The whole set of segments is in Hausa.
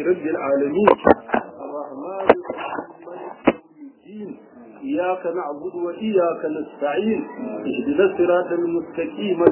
رب العالمين الرحمن الرحيم إياك نعبد وإياك نستعين اهدنا الصراط المستقيم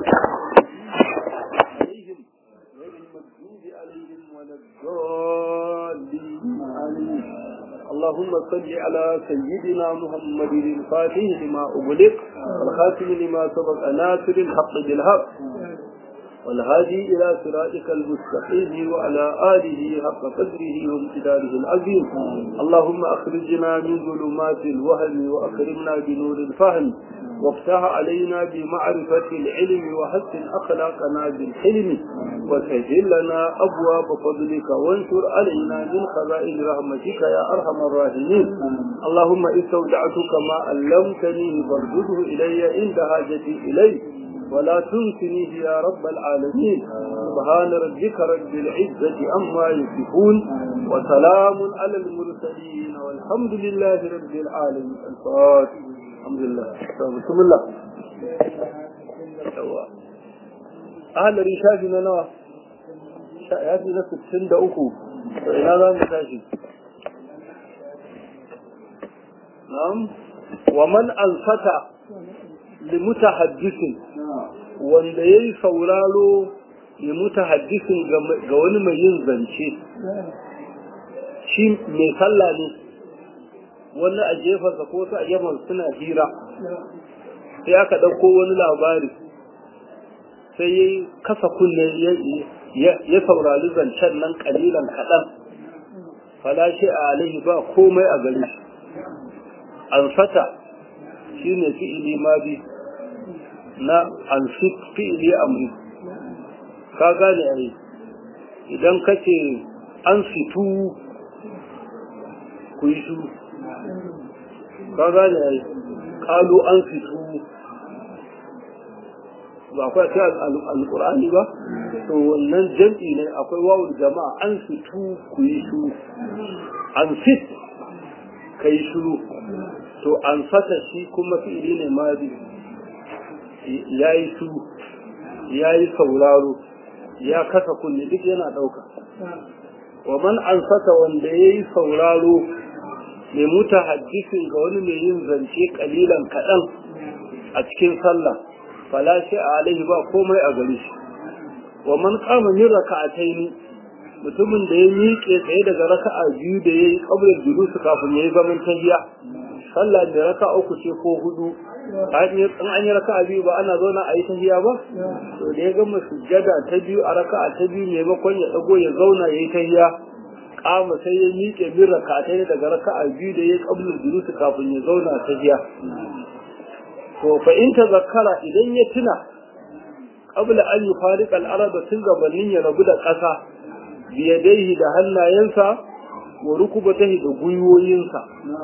عليهم غير المغضوب عليهم ولا الضالين آمين اللهم صل على سيدنا محمد الفاتح لما أغلق والخاتم لما سبق ناصر الحق بالحق والهادي إلى صراطك المستقيم وعلى آله حق قدره وامتداره العظيم اللهم أخرجنا من ظلمات الوهم وأكرمنا بنور الفهم وافتح علينا بمعرفة العلم وحسن أخلاقنا بالحلم وسهل لنا أبواب فضلك وانشر علينا من خزائن رحمتك يا أرحم الراحمين اللهم استودعتك ما علمتني فارجده إلي عند حاجتي إليه ولا تنسنيه يا رب العالمين سبحان ربك رب العزة عما يصفون وسلام على المرسلين والحمد لله رب العالمين الفاتح الحمد لله بسم الله أهل رشاش نوى شايفي نفس السند أكو فإن هذا متاشي نعم ومن أنفت limutahaddisin wanda ya yi sauraro limutahaddisin ga wani mai yin zance shi mai sallah ne wani a jefarsa ko su a gefen suna hira sai aka ɗauko wani labari sai ya kasa kunne ya saurari zancen nan kalilan kaɗan falashe a alaihi ba komai a gare shi an fata shi ne fi'ili ma bi na an fi'ili amri ka gane a idan ka ce an fitu ku yi su ka gane a kalu an fitu ba akwai ta alƙur'ani ba to wannan jam'i ne akwai wawul jama'a an fitu ku yi su an fit ka yi shuru to an fata shi kuma fi'ili ne ma bi ya yi su ya yi sauraro ya kasa kunne duk yana ɗauka wa man an fata wanda ya yi sauraro mai muta hadisin ga wani mai yin zance kalilan kaɗan a cikin sallah falashi a alaihi ba komai a gare shi wa man kama min raka'ataini mutumin da ya miƙe tsaye daga raka'a biyu da ya yi ƙablar julusu kafin ya yi zaman tahiya sallah da raka uku ce ko hudu in an yi raka biyu ba ana zauna a yi tahiya ba to da ya gama sujjada ta biyu a raka ta biyu maimakon ya dago ya zauna ya yi tahiya kama sai ya miƙe bin raka ta daga raka biyu da ya yi ƙablar julusu kafin ya zauna tahiya to fa in ta zakara idan ya tuna qabla an yufariqa al-arab tun gabanin ya rabu da ƙasa biyadaihi da hannayensa wa rukubatahi da gwiwoyinsa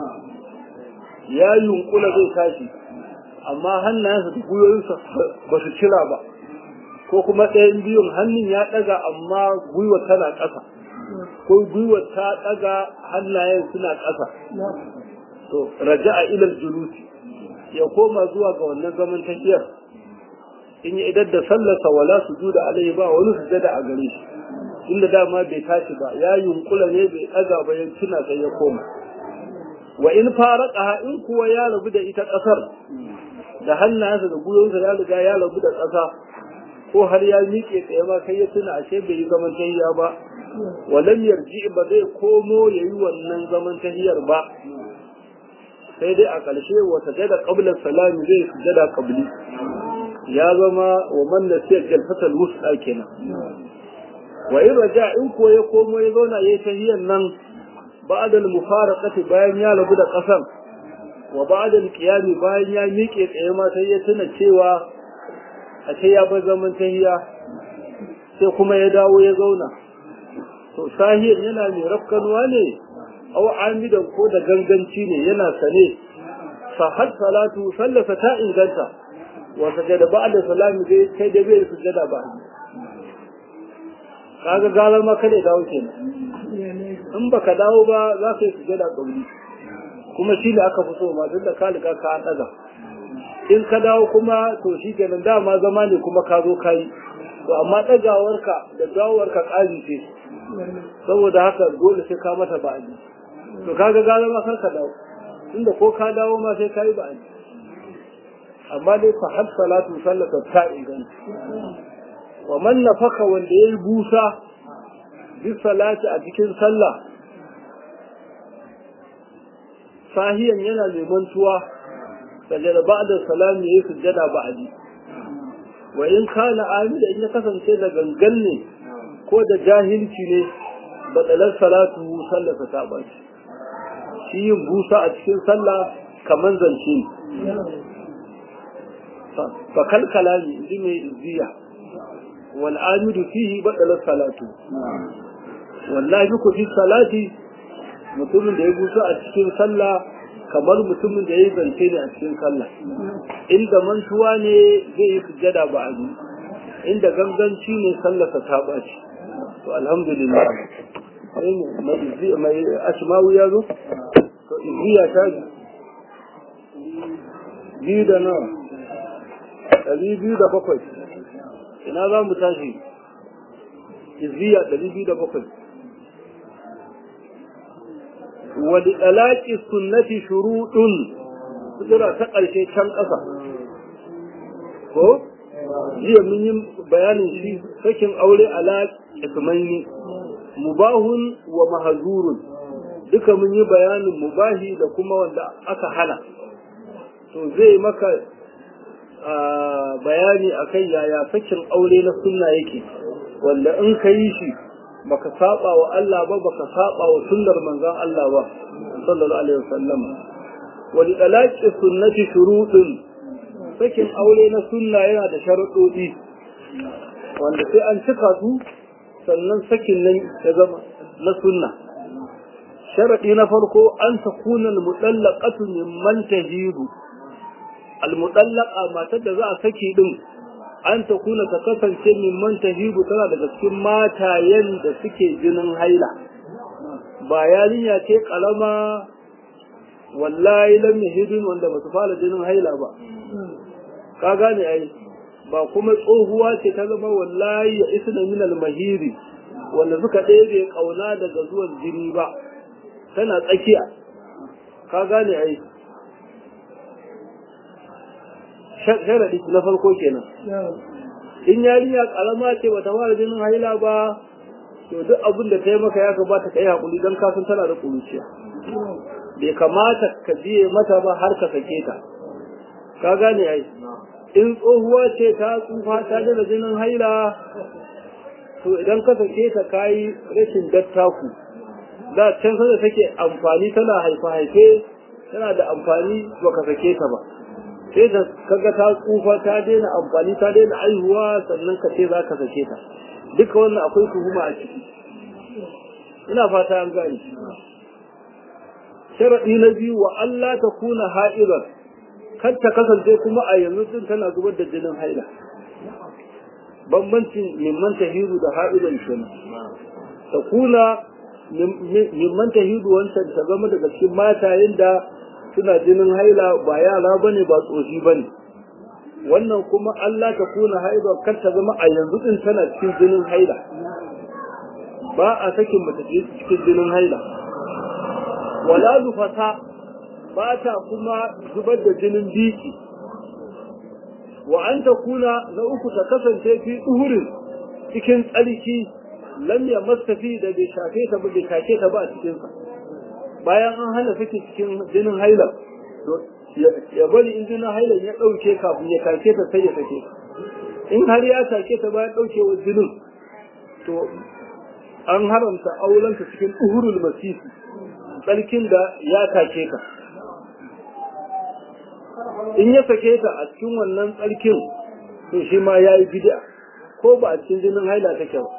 ya yunkula zai tashi amma hannayensa da gwiwoyinsa ba su cira ba ko kuma ɗayan biyun hannun ya ɗaga amma gwiwa tana ƙasa ko gwiwa ta ɗaga hannayen suna ƙasa to raja'a ilal julusi ya koma zuwa ga wannan zaman tafiyar in ya idar da sallarsa wala su juda alaihi ba wani sujada a gare shi inda dama bai tashi ba ya yunkula ne bai ɗaga ba ya tuna sai ya koma wa in faraqaha in kuwa ya rabu da ita ƙasar da hannayensa da gwiwonsa ya riga ya rabu da ƙasa ko har ya miƙe tsaye ba kai ya tuna ashe bai yi zaman tahiya ba walam yarji ba zai komo ya yi wannan zaman tahiyar ba sai dai a ƙarshe wa sajada qabla salami zai sujada qabli ya zama wa man nasiya jalfatal wusta kenan wa in raja in ko ya komo ya zauna yayi tahiyar nan ba'da al-mufaraqati bayan ya rabu da ƙasar wa ba'da al-qiyami bayan ya miƙe tsaye ma sai ya tuna cewa a ce ya bar zaman tahiya sai kuma ya dawo ya zauna to sahiyar yana mai rafkanuwa ne aw amidan ko da ganganci ne yana sane fa had salatu sallata ta inganta wa sajada ba'da salami dai kai da bai sujada ba kaga galar ma kada dawo kenan in baka dawo ba za ka yi sujada kauli kuma shi ne aka fi so ma duk da ka riga ka daga in ka dawo kuma to shi kenan dama zama ne kuma ka zo ka yi to amma ɗagawarka da dawowarka ƙari ce saboda haka dole sai ka mata ba'adi to kaga gara ma kanka dawo inda ko ka dawo ma sai ka yi ba'adi amma dai fa har salatu sallata ta inganta wa man nafaka wanda yayi busa bi salati a cikin sallah sahiyan yana neman tuwa sajada ba'da salami yayi sujjada ba'di wa in kana amida in ya kasance da gangan ne ko da jahilci ne badalar salatu sallata ta baci shi yin busa a cikin sallah kaman zance ne fa kalkalami inji mai izziya wal amidu fihi badalar salatu wallahi ku fi salati mutumin da ya busa a cikin sallah kamar mutumin da ya yi zance ne a cikin sallah inda mantuwa ne zai yi sujjada ba a yi inda ganganci ne sallarsa ta ɓaci to alhamdulillah mai ashimawu ya zo to izziya ta biyu da nawa ɗari biyu da bakwai ina za mu tashi izziya ɗari biyu da bakwai ولطلاق السنة شروط sura ta ƙarshe can ƙasa ko jiya mun yi bayanin shi sakin aure ala ismaini mubahun wa mahazurun duka mun yi bayanin mubahi da kuma wanda aka hana to zai maka bayani akan yaya sakin aure na sunna yake wanda in ka yi shi baka saba wa Allah ba baka saba wa sunnar manzon Allah ba sallallahu alaihi wasallam wa li talaqi sunnati shurutun sakin aure na sunna yana da sharuɗoɗi wanda sai an cika su sannan sakin nan ya zama na sunna sharaɗi na farko an takuna al-mutallaqatu mimman tahidu al-mutallaqa matar da za a saki din an ta kuna ta kasance mimman tahibu tana daga cikin matayen da suke jinin haila ba yarinya ce kalama wallahi lam yahidun wanda ba su fara jinin haila ba ka gane ai ba kuma tsohuwa ce ta zama wallahi ya isna min al-mahiri wanda suka ɗebe kauna daga zuwan jini ba tana tsakiya ka gane ai sharadi na farko kenan in yarinya karama ce bata fara jinin haila ba to duk abin da ta yi maka ya kamata ka yi hakuri don kasan tana da kuruciya bai kamata ka biye mata ba har ka sake ta ka gane ai in tsohuwa ce ta tsufa ta jira jinin haila to idan ka sake ta kayi rashin dattaku da can sanda take amfani tana haifa haife tana da amfani baka sake ta ba sai da kaga ta tsufa ta daina amfani ta daina aihuwa sannan ka ce za ka sake ta duka wannan akwai tuhuma a ciki ina fata an gani sharaɗi na biyu wa Allah ta kuna ha'ibar kar ta kasance kuma a yanzu din tana zubar da jinin haila bambancin mimman tahiru da ha'ibar kenan ta kuna mimman tahiru wancan ta zama daga cikin matayen da suna jinin haila ba yara bane ba tsofi bane wannan kuma Allah ta kuna haila kar ta zama a yanzu din tana cikin jinin haila ba a sakin mace cikin jinin haila wala zufata ba ta kuma zubar da jinin biki wa an ta kuna na uku ta kasance fi uhurin cikin tsarki lam ya mastafi da bai shafe ta ba bai shafe ta ba a cikinsa bayan an hana sake cikin jinin haila ya bari in jinin haila ya ɗauke kafin ya take ta sai ya sake in har ya take ta bayan ɗaukewar jinin to an haramta aulanta cikin uhurul masisi tsarkin da ya take ka in ya sake ta a cikin wannan tsarkin to shi ma ya yi bid'a ko ba a cikin jinin haila take ba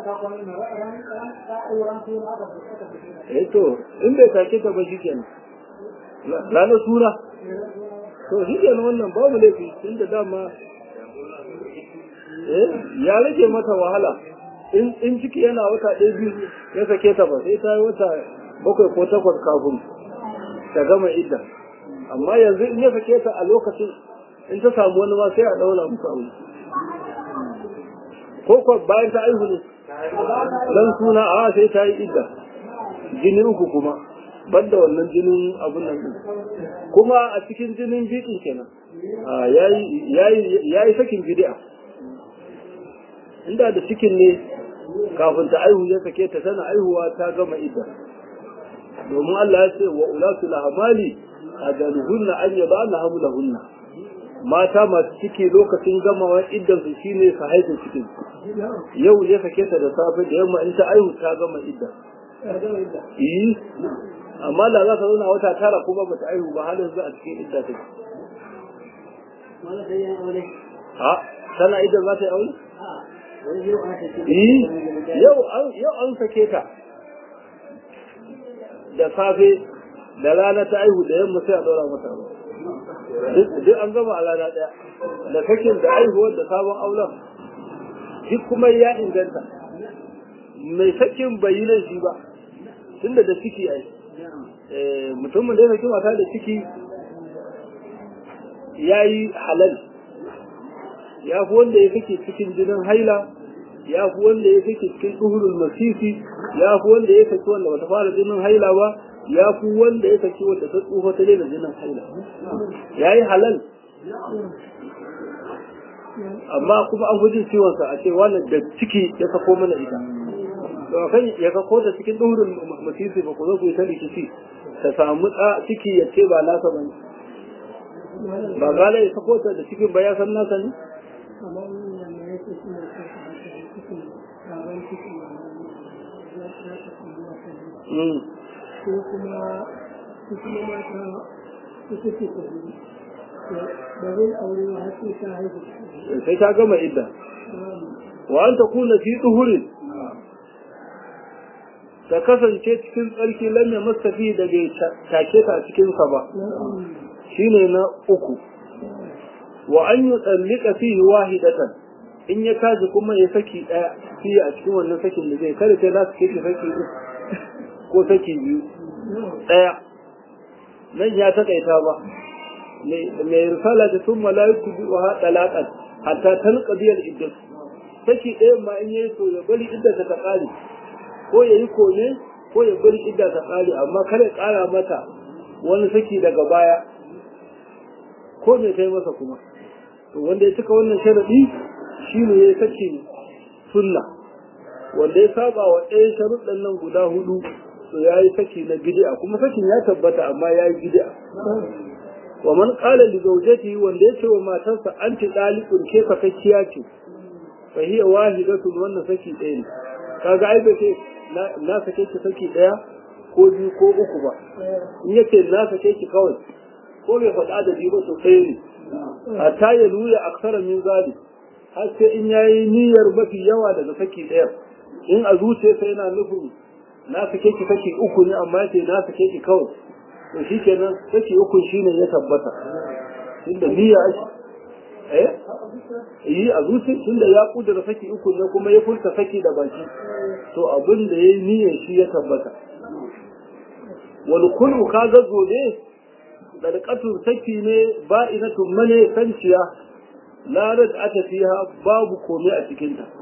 eh to in bai take ta ba shikenan ranar suna to shikenan wannan babu laifi tunda dama eh ya rage mata wahala in in ciki yana wata ɗaya biyu ya sake ta ba sai ta yi wata bakwai ko takwas kafin ta gama idda amma yanzu in ya sake ta a lokacin in ta samu wani ma sai a ɗaura musu aure ko ko bayan ta aihu ne dan suna a sai ta yi idda jini uku kuma banda wannan jinin abun nan din kuma a cikin jinin bikin kenan ya yi sakin bid'a inda da cikin ne kafin ta aihu ya sake ta tana aihuwa ta gama idda domin Allah ya ce wa ulatu lahamali ajaluhunna an yabana hamlahunna mata masu ciki lokacin gamawa iddan su shine su haihu cikin yau ya sake ta da safe da yamma in ta aihu ta gama idda eh amma da za ka zauna wata tara kuma bata aihu ba har yanzu a cikin idda take ha tana idda za ta yi aure yau yau an sake ta da safe da rana ta aihu da yamma sai a ɗora mata ba duk an gama a rana ɗaya da sakin da aihuwar da sabon auren duk kuma ya inganta mai sakin bai yi laifi ba tunda da ciki ai mutumin da ya saki mata da ciki ya yi halal ya fi wanda ya sake cikin jinin haila ya fi wanda ya sake cikin tsuhurul masisi ya fi wanda ya saki wanda bata fara jinin haila ba ya fi wanda ya saki wanda ta tsufa ta daina jinin haila ya yi halal amma kuma an gujin ciwonsa a ce wannan da ciki ya sako mana ita to kan ya sako ta cikin tsuhurul masisi ba ku zo ku yi ta rikici ta samu ciki ya ce ba nasa ba ne ba gala ya sako ta da cikin ba ya san nasa ne ko kuma su kuma mata su suke tafi da zai aure wa har sai ta haihu sai ta gama idda wa an ta kuna fi tsuhurin ta kasance cikin tsarki lam ya mastafi da bai take ta a cikinsa ba shine na uku wa an yi tsallika fihi wahidatan in ya kaji kuma ya saki daya fiye a cikin wannan sakin da zai kada sai za su kai saki uku ko saki biyu daya nan ya takaita ba mai risala da sun mala'iku bi wa talaqan hatta talqadi al-iddat saki ɗaya ma in yayi so ya bari idda ta kare ko yayi kone ko ya bari idda ta kare amma kada ya kara mata wani saki daga baya ko me kai masa kuma to wanda ya cika wannan sharadi shine ya saki sunna wanda ya saba wa ɗaya sharuɗan nan guda hudu to ya yi saki na bid'a kuma sakin ya tabbata amma ya yi bid'a wa man qala li zawjatihi wanda ya ce wa matarsa anti dalikun ke fakakkiya ce fa hiya wahidatun wannan saki ɗaya ne kaga ai bai ce na sake ki saki ɗaya ko biyu ko uku ba in yace na sake ki kawai ko bai faɗa da biyu ba to ɗaya ne hatta ya nuna aksara min zalik har sai in yayi niyyar mafi yawa daga saki ɗaya in a zuciyarsa yana nufin na sake ki saki uku ne amma yace na sake ki kawai to shikenan saki uku shine ya tabbata tunda niyya ake eh yi a zuci tunda ya kudura saki uku ne kuma ya furta saki da baki to abin da yayi niyyar shi ya tabbata wal kullu kaga gobe dalqatun saki ne ba'inatun mane sanciya la rad ata fiha babu komai a cikin ta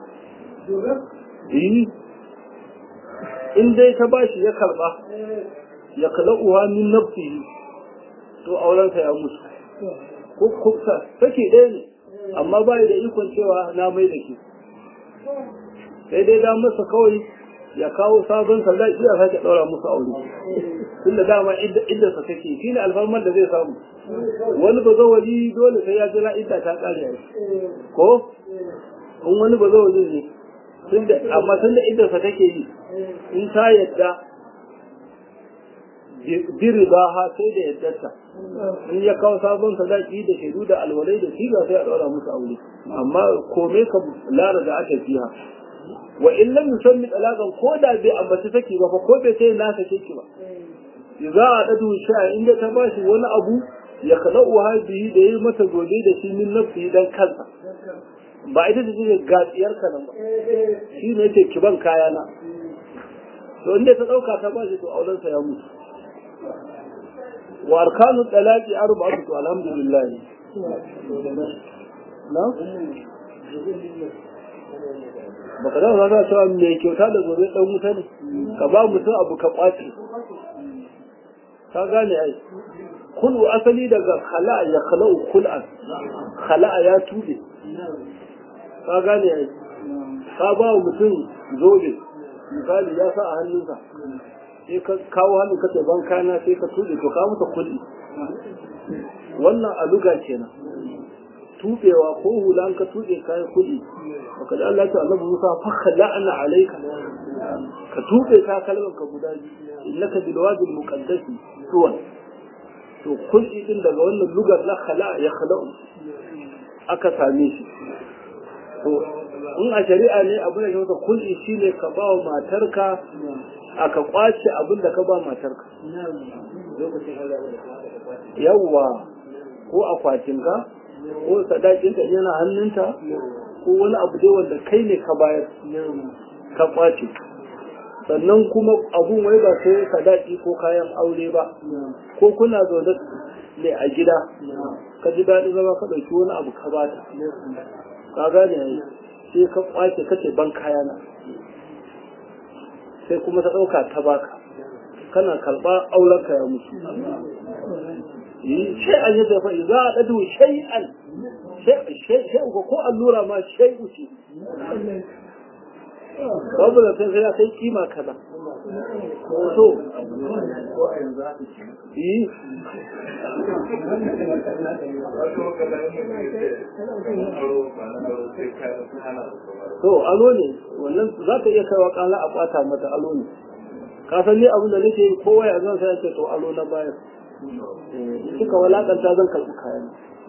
eh in dai ta bashi ya karba ya kalauha min nafsihi to aurensa ya musu ko kuka take ɗaya ne amma bai da ikon cewa na mai da ke sai dai da masa kawai ya kawo sabon sadaki ya sake ɗaura musu aure tunda dama idda sa take shi ne alfarmar da zai samu wani ba zawali dole sai ya jira idda ta ƙare a ko in wani ba zawali ne tunda amma tunda idda sa take yi in ta yadda biri ba ha sai da yaddarta in ya kawo sabon sadaki da shaidu da alwalai da siga sai a ɗaura musu aure amma kome ka lara da aka fiha wa in lam yusammi talaqan ko da bai ambaci saki ba fa ko bai sai na sake ki ba idza a dadu sha'a inda ta bashi wani abu ya khala'u hadihi da yi mata gobe da shi min nafsi dan kansa ba ita ce ce gatsiyar ka nan ba shi ne yake kiban kaya na to inda ta dauka ta bashi to auren sa ya mutu wa arkanu talaqi arba'atu alhamdulillah na baka da za cewa mai kyauta da gobe dan wuta ne ka ba mutum abu ka kwace ka gane ai kulu asali daga khala'a ya khala'u kul'an khala'a ya tude ka gane ai ka ba mutum zobe misali ya sa a hannunsa sai ka kawo hannun ka ban kana sai ka tude to ka masa kulli wannan aluga kenan tubewa ko hula ka tuɗe kayan kuɗi baka ji Allah ta annabi Musa fa khala'na alayka ka tuɓe ka kalmar ka guda innaka bil wadi al muqaddas tuwan to kulli din daga wannan lugar la khala ya khala'u aka same shi to in a shari'a ne abin da ke kulli shine ka ba wa matarka aka kwace abin da ka ba matarka yawwa ko akwatinka ko sadakinta yana hannunta ko wani abu dai wanda kai ne ka bayar ka kwace sannan kuma abun wai ba sai sadaki ko kayan aure ba ko kuna zaune ne a gida ka ji daɗin zama ka ɗauki wani abu ka bata ka gane yayi sai ka kwace kace ban kayana sai kuma ta ɗauka ta baka kana karɓa aurenka ya mutu shay'an ya dafa za a ɗadu shay'an shay'an ko allura ma shay'u ce babu da sai ya kai kima kaza to yi to alo ne wannan za ka iya kaiwa kala a kwata mata alo ne ka san ni abin da nake kowa ya zan sai ce to alo na bayar suka walakanta zan karɓi kayan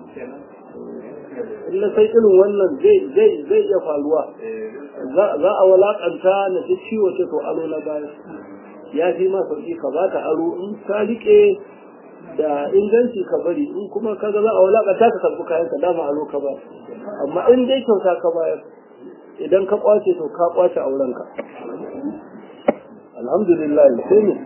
illa sai irin wannan zai iya faruwa za a walakanta na ci ciwo ce to aro na baya ya fi ma sauki ka ba ta aro in ka rike da inganci ka bari in kuma ka ga za a walakanta ka karɓi kayan ka dama aro ka ba amma in dai kyauta ka bayar idan ka kwace to ka kwace aurenka alhamdulillah sai ne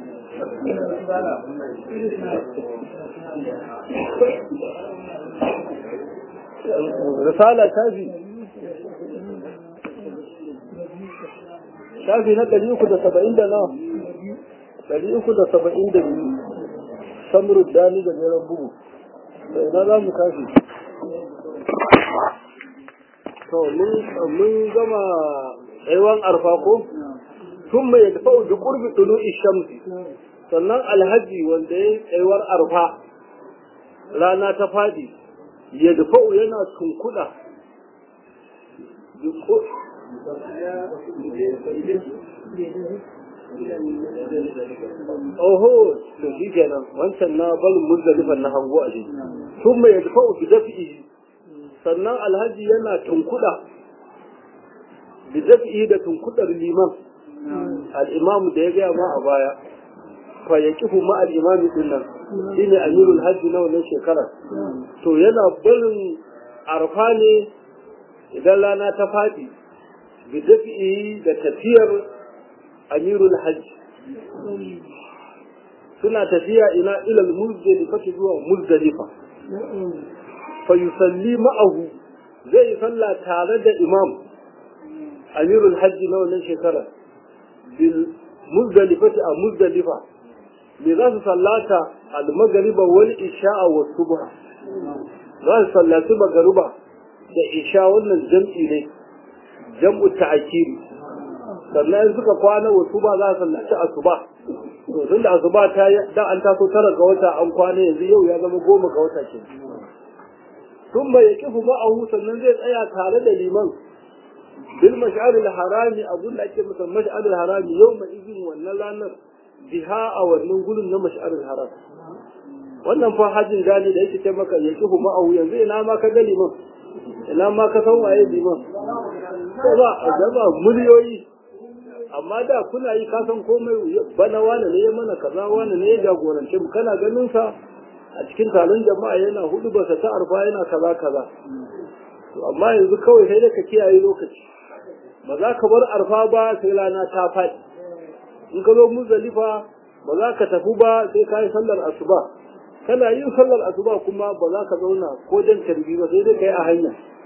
risala shafi shafi na ɗari uku da saba'in da nawa ɗari uku da saba'in da biyu samuru dani da jeren bugu da ina za mu tashi to mun gama tsaiwan arfa ko tun mai tafa da ƙurbi ɗulu ishamsi sannan alhaji wanda ya tsaiwar arfa rana ta fadi ya dafa'u yana tunkuɗa oho to shi kenan wancan na balin muzdalifan na hango a shi sun mai dafa'u bi dafi'i sannan alhaji yana tunkuɗa bi dafi'i da tunkuɗar liman al'imamu da ya gaya ma a baya fa ya kifu ma al'imami din nan shi ne amirul hajji na wannan shekarar to yana barin arfa ne idan rana ta faɗi bi dafi'i da tafiyar amirul hajji suna tafiya ina ilal muzdalifa zuwa muzdalifa fa yusalli ma'ahu zai yi sallah tare da imam amirul hajji na wannan shekarar bil muzdalifati a muzdalifa me za su sallata al-maghriba wal isha'a wa subha za su sallaci magariba da isha wannan jam'i ne jam'u ta'kiri sannan suka kwana wa suba za su sallaci asuba to tun da asuba ta da an taso tara ga wata an kwana yanzu yau ya zama goma ga wata ke tun bai yakifu ma'ahu sannan zai tsaya tare da liman bil mash'ar al-harami abun da ake masa mash'ar al-harami yau ma izin wannan ranar biha a wannan gurin na mash'ar al-haram wannan fa hajjin gani da yake ce maka ya kihu ma'ahu yanzu ina ma ka ga liman ina ma ka san waye liman ko ba a gaba miliyoyi amma da kuna yi ka san komai bana wani ne ya mana kaza wani ne ya jagorance mu kana ganin sa a cikin taron jama'a yana hudu ba ta arfa yana kaza kaza to amma yanzu kawai sai da ka kiyaye lokaci ba za ka bar arfa ba sai rana ta faɗi in ka zo muzdalifa ba za ka tafi ba sai ka yi sallar asuba kana yin sallar asuba kuma ba za ka zauna ko jan tarbi ba sai dai ka yi a hanya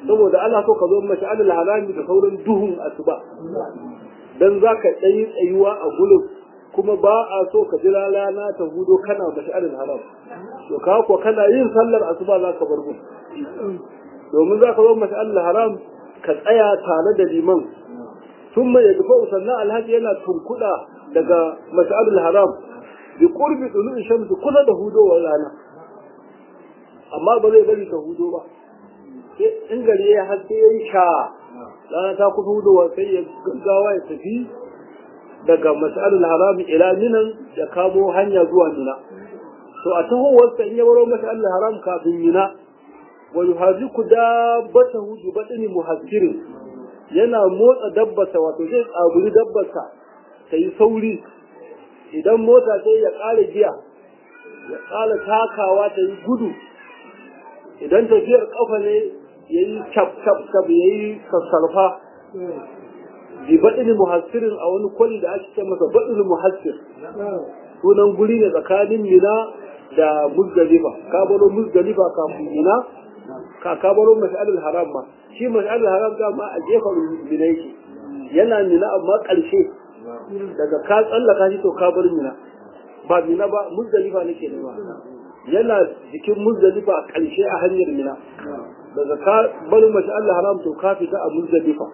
saboda ana so ka zo mash'alul harami da sauran duhun asuba dan zaka tsayi tsayuwa a gurin kuma ba a so ka jira rana ta hudo kana mash'alul haram to ka ko kana yin sallar asuba zaka bar gurin domin zaka zo mash'alul haram ka tsaya tare da liman thumma yadfa sannan alhaji yana tunkuda daga mash'alul haram bi qurbi dulu shamsi kusa da hudowar rana amma ba zai bari ta hudo ba in gari ya haske ya yi sha rana ta kusa hudowa sai ya gaggawa ya tafi daga mas'alul harami ila minan ya kamo hanya zuwa mina to a tahowarsa in ya baro mas'alul haram kafin mina wa yuhaziku dabbatahu bi batni muhassirin yana motsa dabbasa wato zai tsaburi dabbasa ta yi sauri idan mota sai ya ƙara giya ya ƙara takawa ta yi gudu idan tafiyar ƙafa ne ya yi cap cap cap ya yi sassarfa bi baɗin muhassirin a wani kwali da ake ce masa baɗin muhassir sunan guri ne tsakanin mina da muzdalifa ka baro muzdalifa kafin mina ka ka baro mash'alul haram ma shi mash'alul haram ga ma a gefen mina yake yana mina amma ƙarshe daga ka tsallaka shi to ka bar mina ba mina ba muzdalifa nake nema yana jikin muzdalifa a ƙarshe a hanyar mina daga ka bar mash'alul haram to ka fita a muzdalifa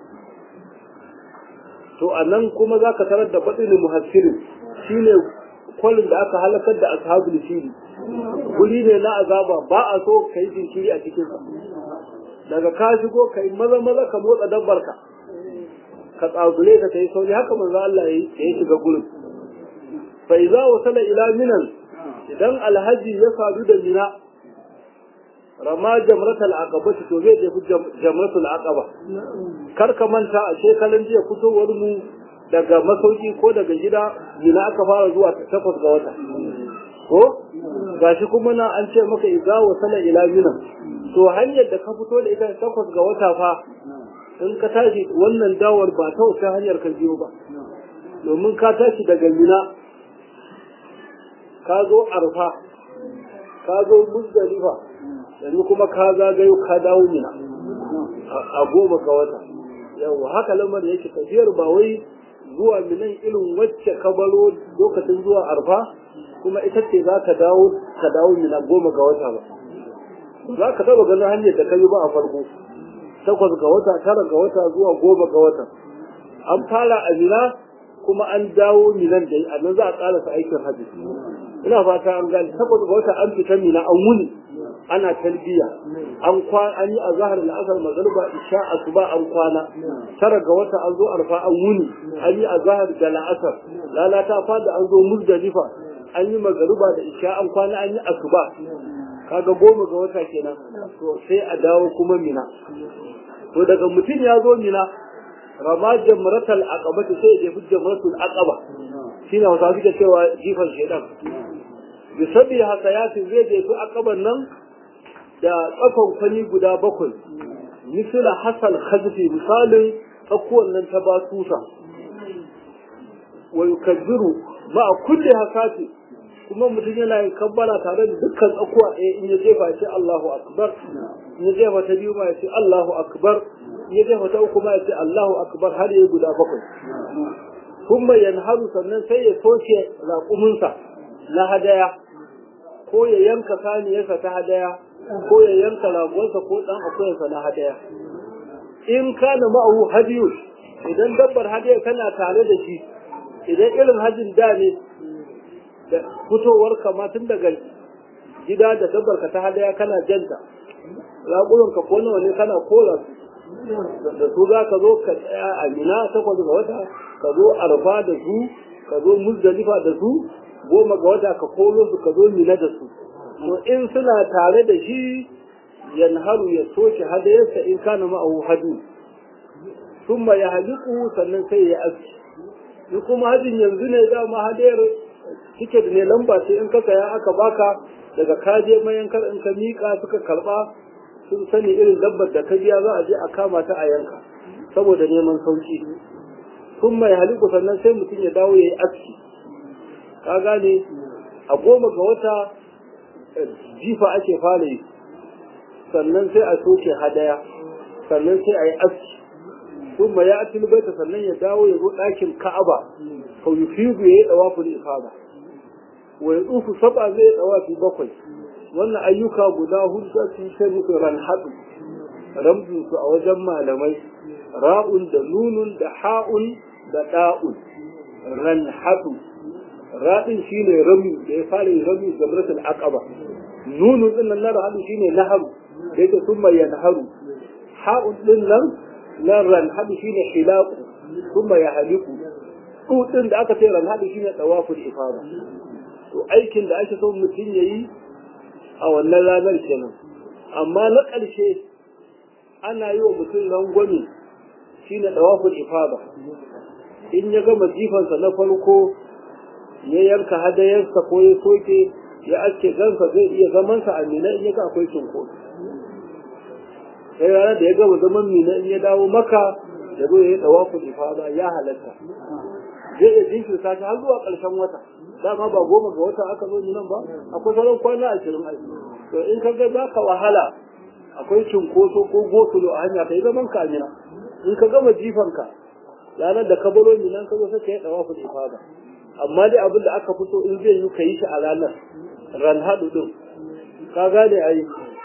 to a nan kuma za ka tarar da baɗin muhassirin shi ne kwalin da aka halakar da ashabul fili guri ne na azaba ba a so ka yi jinkiri a cikinsa daga ka shigo ka yi maza maza ka motsa dabbar ka ka tsagule ka ta yi sauri haka manzo Allah ya yi shiga gurin fa idza wasala ila minan idan alhaji ya sadu da mina rama jamratul aqaba to zai tafi jamratul aqaba kar ka manta a shekaran jiya fitowar mu daga masauki ko daga gida mina aka fara zuwa takwas ga wata ko gashi kuma na an ce maka idza wasala ila minan to hanyar da ka fito da ita takwas ga wata fa in ka tashi wannan dawar ba ta wata hanyar ka biyo ba domin ka tashi daga mina ka zo arfa ka zo muzdalifa yanzu kuma ka zagayo ka dawo mina a goma ga wata yawa haka lamar yake tafiyar ba wai zuwa minan irin wacce ka baro lokacin zuwa arfa kuma ita ce za ka dawo ka dawo mina goma ga wata ba za ka taba ganin hanyar da ka yi ba a farko takwas ga wata tara ga wata zuwa goma ga wata an fara a mina kuma an dawo minan da a nan za a ƙarasa aikin hajji ina fata an gani takwas ga wata an fita mina an wuni ana talbiya an kwana an yi azhar da asar magriba isha asuba an kwana tara ga wata an zo arfa an wuni an yi azhar da la'asar lalata fada an zo muzdalifa an yi magriba da isha an kwana an yi asuba kaga goma ga wata kenan to sai a dawo kuma mina to daga mutum ya zo mina rama jamratal aqaba sai ya fi jamratul aqaba shine wasa suke cewa jifan shedan bi sabi hakayatin zai je su aqaban nan da tsakon kwani guda bakwai misala hasal khazfi misalin tsakuwan nan ta batusa wa yukazziru ma kulli hasati kuma mutum yana yin kabbara tare da dukkan tsakuwa ɗaya in ya jefa ce Allahu akbar in ya jefa ta biyu ma ya ce Allahu akbar in ya jefa ta uku ma ya ce Allahu akbar har ya guda bakwai kuma yanharu sannan sai ya soke raƙuminsa na hadaya ko ya yanka saniyarsa ta hadaya ko ya yanka ragonsa ko ɗan akuyarsa na hadaya in kana ma'ahu hadiyu idan dabbar hadaya tana tare da shi idan irin hajin da ne da fitowar kama tun daga gida da dabbar ka ta hadaya kana janta raƙumin ka ko nawa ne kana kola su da su za ka zo ka tsaya a mina takwas ga wata ka zo arfa da su ka zo muzdalifa da su goma ga wata ka kolo su ka zo mina da su to in suna tare da shi yanharu ya soke hadayarsa in kana ma'ahu hadu thumma ya haliku sannan sai ya aski in kuma hajin yanzu ne dama hadayar tiket ne lamba ce in ka saya aka baka daga kaje mayankar in ka miƙa suka karɓa sun sani irin dabbar da ka biya za a je a kama ta a yanka saboda neman sauki kun mai haliku sannan sai mutum ya dawo ya yi aski ka gane a goma ga wata jifa ake fara yi sannan sai a soke hadaya sannan sai a yi aski kuma ya atil baita sannan ya dawo ya zo ɗakin ka'aba fa yufidu ya yi ɗawaful ifada wa ya tsufu saba zai yi ɗawafi bakwai wannan ayyuka guda hudu za su yi sai musu ran haɗu ramzin su a wajen malamai ra'un da nunun da ha'un da ɗa'un ran haɗu raɗin shine rami da ya fara yin rami jamratul aqaba nunun din nan na haɗu shine naharu da yake summa yanharu ha'un din nan na ran haɗu shine hilaku summa yahliku ɗin da aka ce ran haɗu shine tawaful ifada to aikin da ake son mutum yayi a wannan ranar kenan amma na ƙarshe ana yi wa mutum rangwame shine tawaful ifada in ya gama jifansa na farko ya yanka hadayarsa ko ya soke ya aske gansa zai iya zamansa a mina in ya ga akwai cinkoso sai ranar da ya gama zaman mina in ya dawo maka ya zo ya yi tawaful ifada ya halatta zai iya jinkirta shi har zuwa ƙarshen wata dama ba goma ga wata aka zo nan ba akwai sauran kwana ashirin a to in ka ga za ka wahala akwai cinkoso ko gosulo a hanya ka yi zaman ka mina in ka gama jifanka ranar da ka baro minan ka zo sai ka yi tawaful ifada amma dai abin da aka fito in zai yi ka yi shi a ranar ran haɗu ɗin ka gane a yi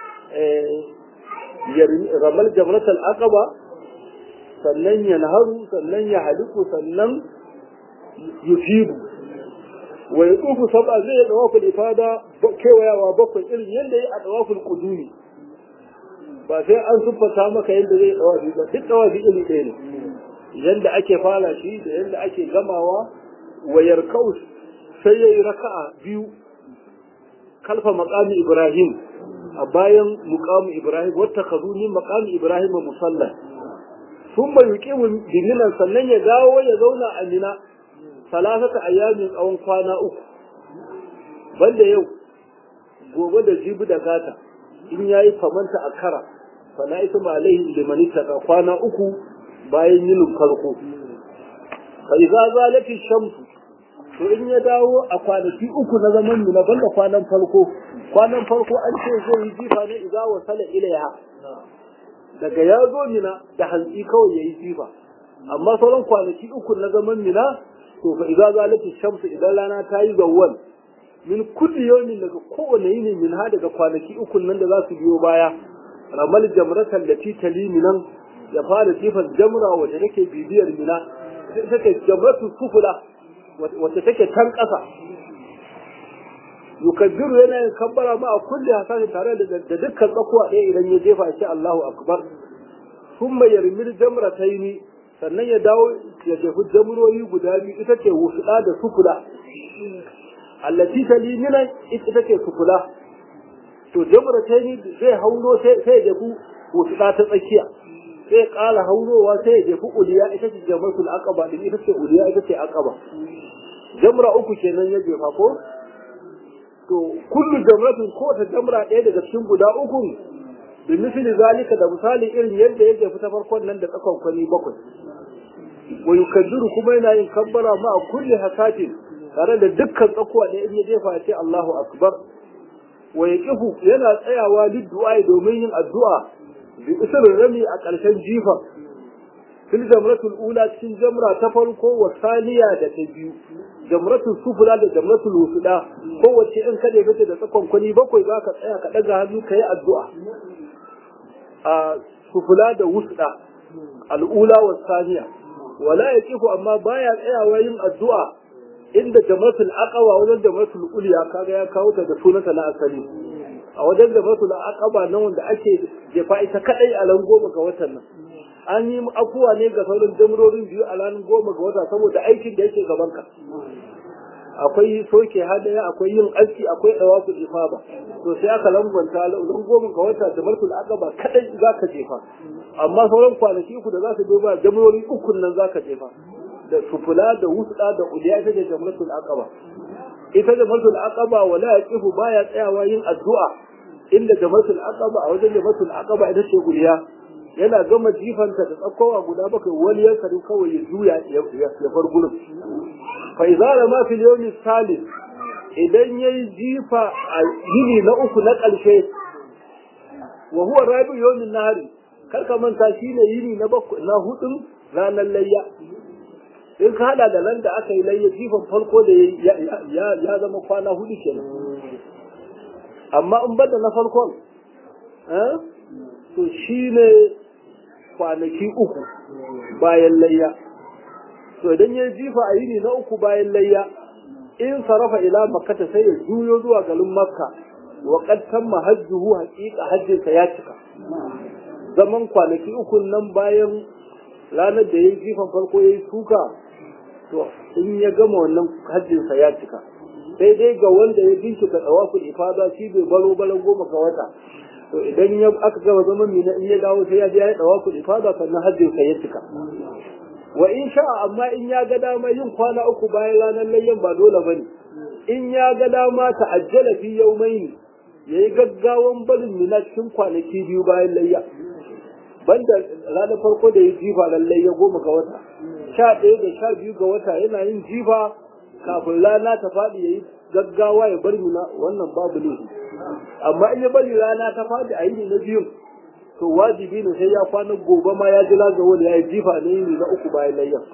ramal jamratul aqaba sannan ya naharu sannan ya haliku sannan yufidu wa ya tsufu saba zai yi dawaful ifada kewayawa bakwai irin yadda ya a dawaful kuduri ba sai an siffata maka yadda zai dawafi ba duk dawafi iri ɗaya ne yadda ake fara shi da yadda ake gamawa wayar kaus sai ya yi raka'a biyu kalfa maƙami ibrahim a bayan muƙamu ibrahim wata kazunin maƙami ibrahim musalla sun bai yuƙi biminan sannan ya dawo ya zauna a mina salasata ayyamin tsawon kwana uku banda yau gobe da jibi da gata in yayi famanta a kara fala ita ma alaihi liman kwana uku bayan yinin farko fa idza zalati shamsu to in ya dawo a kwanaki uku na zaman mu na banda kwanan farko kwanan farko an ce zai yi jifa ne idza wasala ilaiha daga ya zo mina da hantsi kawai yayi jifa amma sauran kwanaki uku na zaman mina to fa idza zalati shamsu idan rana ta yi zawwal min kulli yawmin daga kowane yini min ha daga kwanaki uku nan da za su biyo baya ramal jamratan lati talimi nan ya fara jifan jamra wacce take bibiyar mina take jamratu sufula wacce take can ƙasa yukabbiru yana yin kabbara ma a kulli hasani tare da dukkan tsakuwa ɗaya idan ya jefa shi Allahu akbar thumma yarmil jamrataini sannan ya dawo ya jefi jamroyi guda biyu ita ce wusuɗa da sufula allati talimina ita ce sufula to jamrataini zai hauro sai ya jefi wusuɗa ta tsakiya sai ƙara haurowa sai ya jefi uliya ita ce jamratul aqaba din ita ce uliya ita ce aqaba jamra uku kenan ya jefa ko to kullu jamratin ko ta jamra ɗaya daga cikin guda uku bi misali zalika da misali irin yadda ya jefi ta farkon nan da tsakon kwani bakwai wa yukaddiru kuma yana yin kabbara ma a kulli hasatin tare da dukkan tsakuwa da in ya jefa ya ce Allahu akbar wa yaqifu yana tsayawa liddu'a domin yin addu'a bi usulun rami a ƙarshen jifa fil jamratul ula cikin jamra ta farko wa saniya da ta biyu jamratul sufula da jamratul wusuda kowace in kada ya da tsakon kwani bakwai za ka tsaya ka ɗaga hannu ka yi addu'a a sufula da wusuda al'ula wa saniya wala ya kifu amma baya tsayawa yin addu'a inda jamratul aqaba wajen jamratul uliya kaga ya kawo ta da sunanta na asali a wajen jamratul aqaba nan wanda ake jefa ita kadai a ran goma ga watan nan an yi afuwa ne ga sauran jamrorin biyu a ranar goma ga wata saboda aikin da yake gaban ka akwai soke hadaya akwai yin aski akwai dawafu ifaba to sai aka lambanta ran goma ga wata da markul aqaba kadai zaka jefa amma sauran kwanaki uku da za su ba jamrori uku nan zaka jefa da sufula da wusda da uliya ita da jamratul aqaba ita da jamratul aqaba wala yaqifu baya tsayawa yin addu'a inda jamratul aqaba a wajen jamratul aqaba ita ce uliya yana gama jifanta da tsakowa guda bakwai wani ya kari kawai ya juya ya far gurin fa idza ma fil yawmi salis idan yayi jifa a yini na uku na ƙarshe wa huwa rabi yawmin nahari karka manta shine yini na bakwai na hudun ranar layya in ka hada da nan da aka yi layya jifan farko da ya zama kwana hudu kenan amma in bada na farkon to shine kwanaki uku bayan layya to idan ya jifa a yini na uku bayan layya in sarafa ila makkata sai ya juyo zuwa garin makka wa qad tamma hajjuhu haqiqa hajjinsa ya cika zaman kwanaki uku nan bayan ranar da yayi jifan farko yayi suka to in ya gama wannan hajjinsa ya cika sai dai ga wanda ya bincika tsawaful ifada shi bai balo balan goma ga wata to idan ya aka gama zaman mina in ya dawo sai ya je ya tsawaful ifada sannan hajjinsa ya cika wa in sha'a amma in ya ga dama yin kwana uku bayan ranar layyan ba dole bane in ya ga dama ta ajjala fi yawmaini yayi gaggawan barin mina cikin kwanaki biyu bayan layya banda ranar farko da ya jifa lallai ya goma ga wata sha ɗaya da sha biyu ga wata yana yin jifa kafin rana ta faɗi ya yi gaggawa ya bar mina wannan babu ne amma in ya bari rana ta faɗi a yini na biyun to wajibi ne sai ya kwana gobe ma ya ji lazawo da ya yi jifa na yini na uku bayan layyan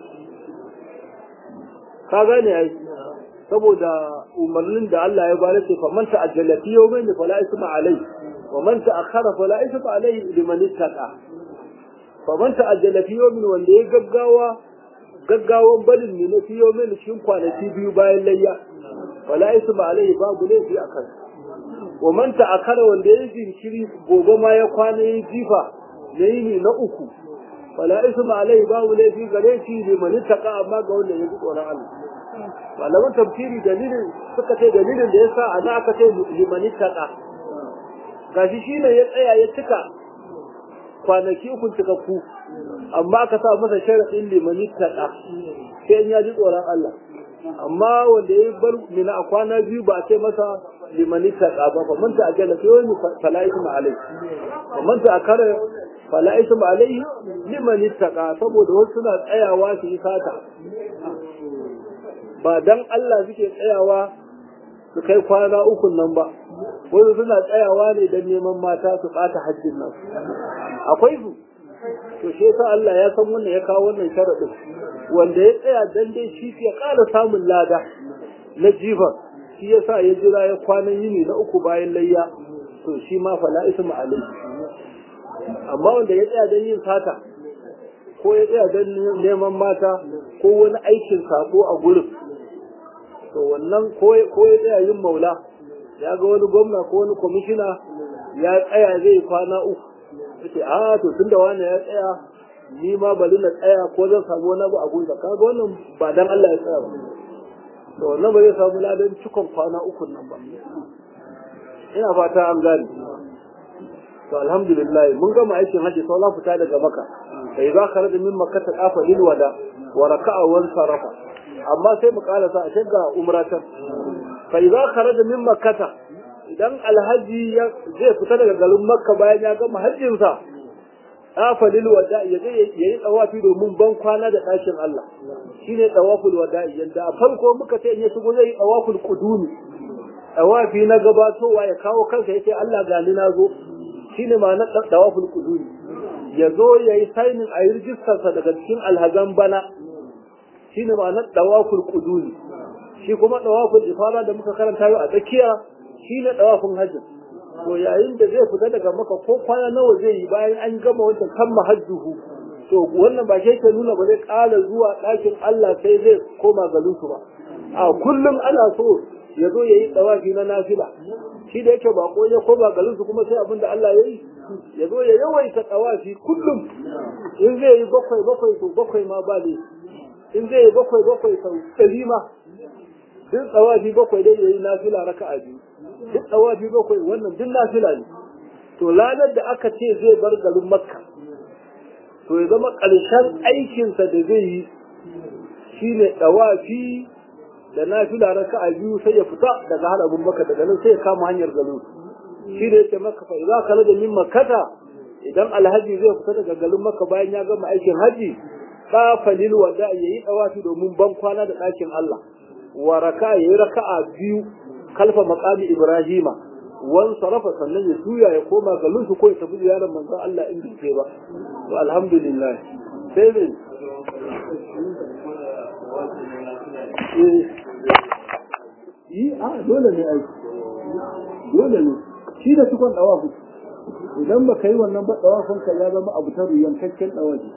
ka gane ai saboda umarnin da Allah ya bada ce faman ta'ajjala fi yawmin fala isma alai wa man ta'akhkhara fala isma alai liman ittaqa faman ta'ajjala fi yawmin wanda ya gaggawa gaggawan balin ne na fi yawmin cikin kwanaki biyu bayan layya fala isma alai babu laifi akan wa man ta'akhkhara wanda ya jinkiri gobe ma ya kwana ya jifa na yini na uku fala isma alai babu laifi gare shi liman ittaqa amma ga wanda ya ji tsoron Allah malaman tafsiri dalilin suka ce dalilin da ya sa a na aka ce limani taƙa gashi shi ne ya tsaya ya cika kwanaki uku cikakku amma aka sa masa sharaɗin limani taƙa sai in ya ji tsoron Allah amma wanda ya bar mina a kwana biyu ba a ce masa limani taƙa ba fa manta a jala sai wani fala'isu ma'alai fa manta a kare fala'isu ma'alai limani taƙa saboda wasu suna tsayawa su yi sata ba dan Allah suke tsayawa su kai kwana uku nan ba wani suna tsayawa ne don neman mata su ɓata hajjin nan akwai su to shi yasa Allah ya san wannan ya kawo wannan sharaɗin wanda ya tsaya dan dai shi ya ƙara samun lada na jifa shi yasa ya jira ya kwanan yini na uku bayan layya to shi ma fala ismu alai amma wanda ya tsaya don yin sata ko ya tsaya don neman mata ko wani aikin sako a gurin to wannan ko ya tsaya yin maula ya ga wani gwamna ko wani kwamishina ya tsaya zai kwana uku yace a to tunda wani ya tsaya ni ma bari na tsaya ko zan samu wani abu a gunsa kaga wannan ba dan Allah ya tsaya ba to wannan ba zai samu ladan cikon kwana uku nan ba ina fata an gane to alhamdulillah mun gama aikin hajji sau na fita daga maka sai za ka rada min makka ta kafa lil wada wa raka'a wan sarafa amma sai mu karasa a shiga umratan fa idza kharaja min makkata idan alhaji zai fita daga garin makka bayan ya gama hajjin sa afalil wada'i ya je yayi tawafi domin ban kwana da ɗakin Allah shine tawaful wada'i yanda a farko muka ce in ya shigo zai yi tawaful qudumi tawafi na gabatowa ya kawo kansa yace Allah gani na zo shine ma na tawaful qudumi ya zo yayi signing a yi rijistar sa daga cikin alhazan bana shine ma na tawaful qudumi shi kuma tawaful ifada da muka karanta yau a tsakiya shine tawafin hajji to yayin da zai fita daga maka ko kwana nawa zai yi bayan an gama wancan kan mahajjuhu to wannan ba shi ke nuna ba zai ƙara zuwa ɗakin Allah sai zai koma garin su ba a kullum ana so ya zo ya yi tsawafi na nafila shi da yake bako ya koma garin su kuma sai abin da Allah ya yi ya zo ya yawaita tsawafi kullum in zai yi bakwai bakwai to bakwai ma ba ne in zai yi bakwai bakwai sau ɗari ma duk tsawafi bakwai dai ya yi nafila raka'a biyu duk tsawafi bakwai wannan duk nafila ne to ranar da aka ce zai bar garin makka to ya zama ƙarshen aikinsa da zai yi shine tsawafi da nafila raka'a biyu sai ya fita daga harabin makka daga nan sai ya kama hanyar garin shi ne yake maka fa idza kana da min makkata idan alhaji zai fita daga garin makka bayan ya gama aikin haji fa lil wada yayi tsawafi domin ban kwana da ɗakin Allah wa raka yayi raka'a biyu kalfa maqami ibrahima wan sarafa sannan ya juya ya koma garin su ko ya tafi ziyarar manzon Allah in bai ba to alhamdulillah sai ne yi a dole ne ai dole ne shi da tukon dawafu idan ba ka yi wannan ba dawafin ka ya zama abu ta ruyan kakken dawafi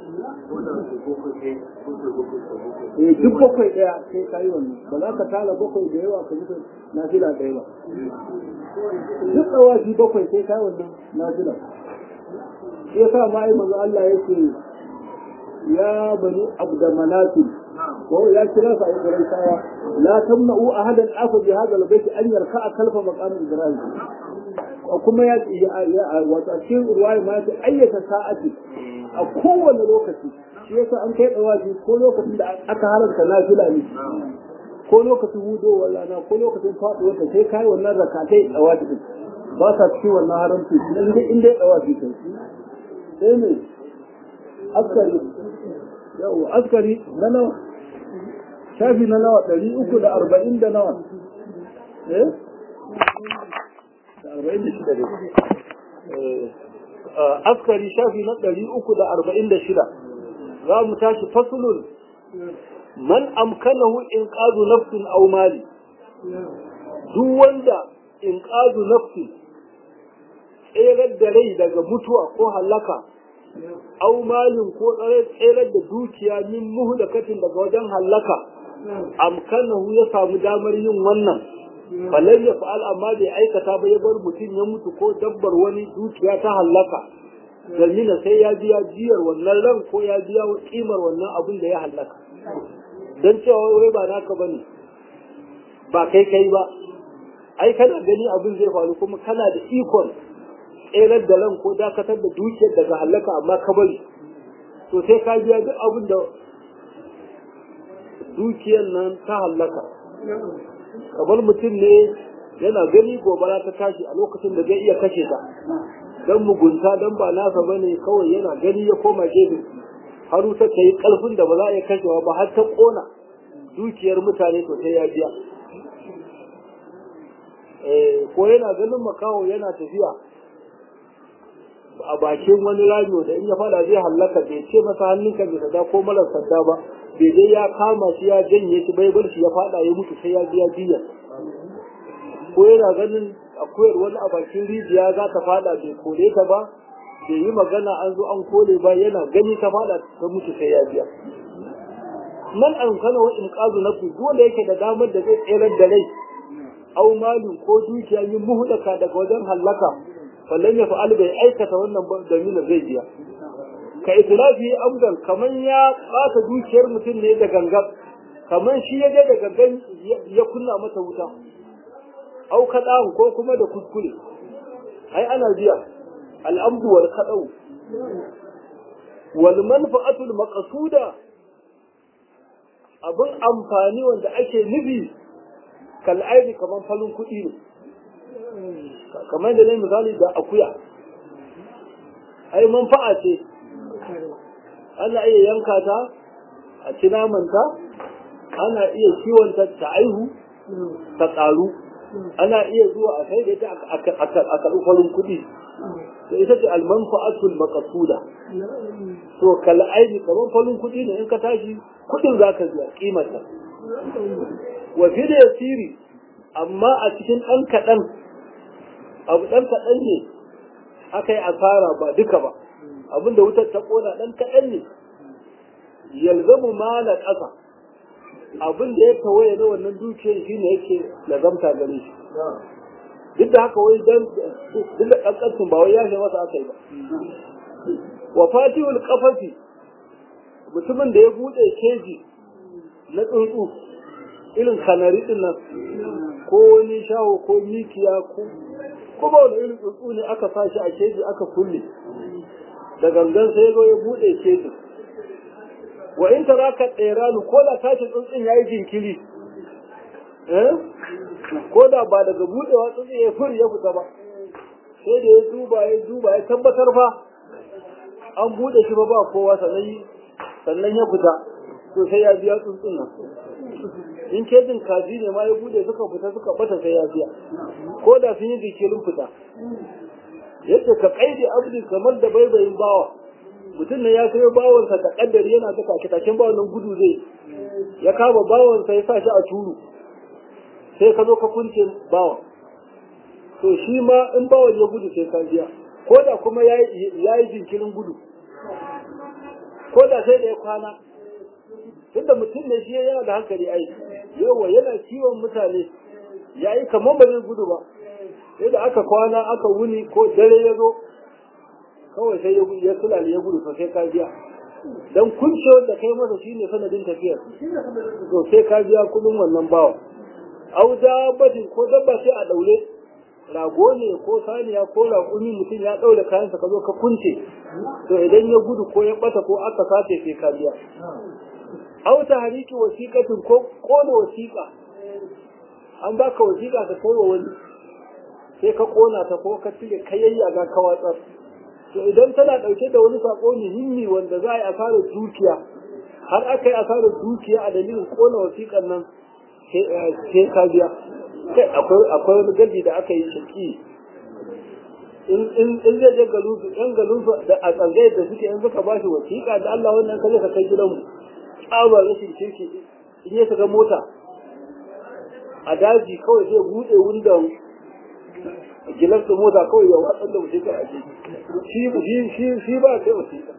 eh duk bakwai daya sai ka yi wannan ba za ka tala bakwai da yawa ka mutu na fila ɗaya ba duk dawafi bakwai sai ka yi wannan na fila shi yasa ma ai manzo Allah yake ya bani abda manatil ko ya kira sa a gurin sawa la tamna'u ahadan afa bi hadha al-bayt an yarka'a kalfa maqam ibrahim kuma ya wato a cikin ruwaya ma ta ayyata sa'ati a kowane lokaci shi yasa an kai dawaji ko lokacin da aka halarta nafila ne ko lokacin hudo wala na ko lokacin faɗuwa ta sai kai wannan rakatai dawaji din ba sa cikin wannan haramci inda inda ya dawaji kai sai ne askari yau askari na nawa shafi na nawa ɗari uku da arba'in da nawa eh da arba'in da shida ne askari shafi na ɗari uku da arba'in da shida za mu tashi fasulun man amkanahu in ƙazu nafsin au mali duk wanda in ƙazu nafsin tserar da rai daga mutuwa ko halaka au malin ko tserar da dukiya min muhlakatin daga wajen hallaka amkanahu ya samu damar yin wannan falai ya fa'al amma bai aikata ba ya bar mutum ya mutu ko dabbar wani dukiya ta hallaka dalmina sai ya biya jiyar wannan ran ko ya biya kimar wannan abin da ya hallaka don cewa wai ba naka bane ba kai kai ba ai kana gani abin zai faru kuma kana da ikon tserar da ran ko dakatar da dukiyar daga halaka amma ka bari to sai ka biya duk abin da dukiyar nan ta halaka kamar mutum ne yana gani gobara ta tashi a lokacin da zai iya kashe ta don mugunta don ba nasa ba ne kawai yana gani ya koma gefe har wuta ta yi ƙarfin da ba za a iya kashewa ba har ta ƙona dukiyar mutane to sai ya biya ko yana ganin makaho yana tafiya a bakin wani rami da in ya fada zai hallaka bai ce masa hannunka bai sada ko marar sanda ba bai dai ya kama shi ya janye shi bai bar shi ya fada ya mutu sai ya biya biya ko yana ganin akuyar wani a bakin rijiya za ta fada bai kore ta ba bai yi magana an zo an kore ba yana gani ta fada ta mutu sai ya biya man an kana wa in qazu nafsi dole yake da damar da zai tsere da rai au malu ko dukiya yin muhdaka daga wajen hallaka fallan ya fa'al bai aikata wannan dalilin zai biya ka itlafi amdan kaman ya bata dukiyar mutum ne da gangan kaman shi ya je da gangan ya kunna mata wuta au kaɗan ko kuma da kuskure ai ana biya al'amdu wal kaɗau wal manfa'atul maqsuda abin amfani wanda ake nufi kal aidi kaman falun kuɗi ne kamar da ne misali da akuya ai manfa'a ce ana iya yanka ta a ci namanta ana iya kiwonta ta aihu ta ƙaru ana iya zuwa a kai da ita a karɓi farin kuɗi to ita ce almanfa'atul maqsuda to kal aini kamar farin kuɗi ne in ka tashi kuɗin zaka biya kimarta wa fi da yasiri amma a cikin ɗan kaɗan abu ɗan kaɗan ne aka yi asara ba duka ba abinda wutar ta ƙona ɗan kaɗan ne yalzamu mala ƙasa abin da ya tawaye na wannan dukiyar shi ne yake lazamta gare shi duk da haka wai dan duk da ƙanƙancin ba wai ya shi masa aka yi ba wa fatihul qafasi mutumin da ya buɗe keji na tsuntsu irin kanari din nan ko wani shawo ko mikiya ko ko ba wani irin tsuntsu ne aka sa shi a keji aka kulle da gangan sai zo ya buɗe keji wa in ta raka ɗeranu ko da tashi tsuntsun ya yi jinkiri ko da ba daga buɗewa tsuntsun ya furi ya fita ba sai da ya duba ya duba ya tabbatar fa an buɗe shi ba ba kowa sannan ya fita to sai ya biya tsuntsun nan in kejin kaji ne ma ya bude suka fita suka bata sai ya biya ko da sun yi jikirin fita yadda ka kaide abdi kamar da baibayin bawa mutum ne ya sayo bawansa ta kaddari yana ta kakitakin bawan nan gudu zai ya kama bawansa ya sa shi a turu sai ka zo ka kunce bawan to shi ma in bawan ya gudu sai ka biya ko da kuma ya yi jinkirin gudu ko da sai da ya kwana tunda mutum ne shi yana da hankali ai yawa yana kiwon mutane ya yi kamar ba zai gudu ba sai da aka kwana aka wuni ko dare ya zo kawai sai ya sulale ya gudu sai ka biya dan kuncewar da kai masa shine sanadin tafiyar to sai ka biya kudin wannan bawa au dabbatin ko dabba sai a daure rago ne ko saniya ko raƙumi mutum ya ɗaure kayansa ka zo ka kunce to idan ya gudu ko ya ɓata ko aka sace sai ka biya au ta hariki wasiƙatin ko ƙona wasiƙa an baka wasiƙa ka kai wa wani sai ka ƙona ta ko ka cire kayayya ga ka watsar to idan tana ɗauke da wani saƙo muhimmi wanda za a yi asarar dukiya har aka yi asarar dukiya a dalilin ƙona wasiƙan nan sai ka biya kai akwai wani gadi da aka yi shaki in zai je galusu yan galusu da a tsangaye da suke in suka ba shi wasiƙa da Allah wannan kaje ka kai gidanmu tsaba rashin kirki in ya shiga mota a daji kawai zai buɗe wundan gilas da mota kawai ya watsar da wasiƙa a ciki shi shi shi ba kai wasiƙa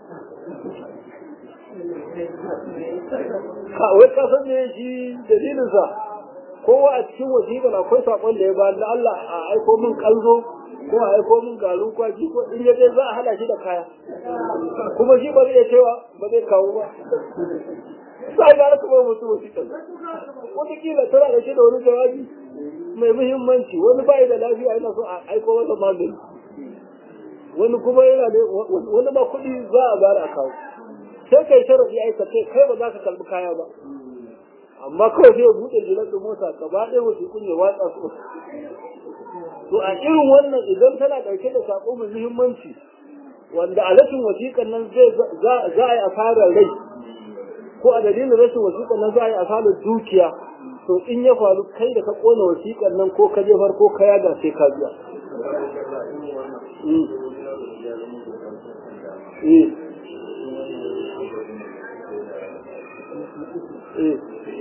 wai ka san me shi dalilinsa kowa a cikin wasiƙar akwai saƙon da ya ba da Allah a aiko min kalzo ko a aiko min garin kwaki ko in yaje za a hada shi da kaya kuma shi ba zai cewa ba zai kawo ba sai ga kuma mutum wasiƙar wata kila tana da shi da wani jawabi mai muhimmanci wani bai da lafiya yana so a aiko masa magani wani kuma yana da wani ba kuɗi za a bayar a kawo sai kai sharadi aika kai kai ba za ka kalbi kaya ba amma kawai sai ya buɗe jilar da mota ka ba ɗaya wasu kun ya watsa su to a irin wannan idan tana ɗauke da saƙo mai muhimmanci wanda a rashin wasiƙan nan zai za a yi asarar rai ko a dalilin rashin wasiƙan nan za a yi asarar dukiya to in ya faru kai da ka ƙona wasiƙan nan ko ka jefar ko ka yaga sai ka biya. Eh.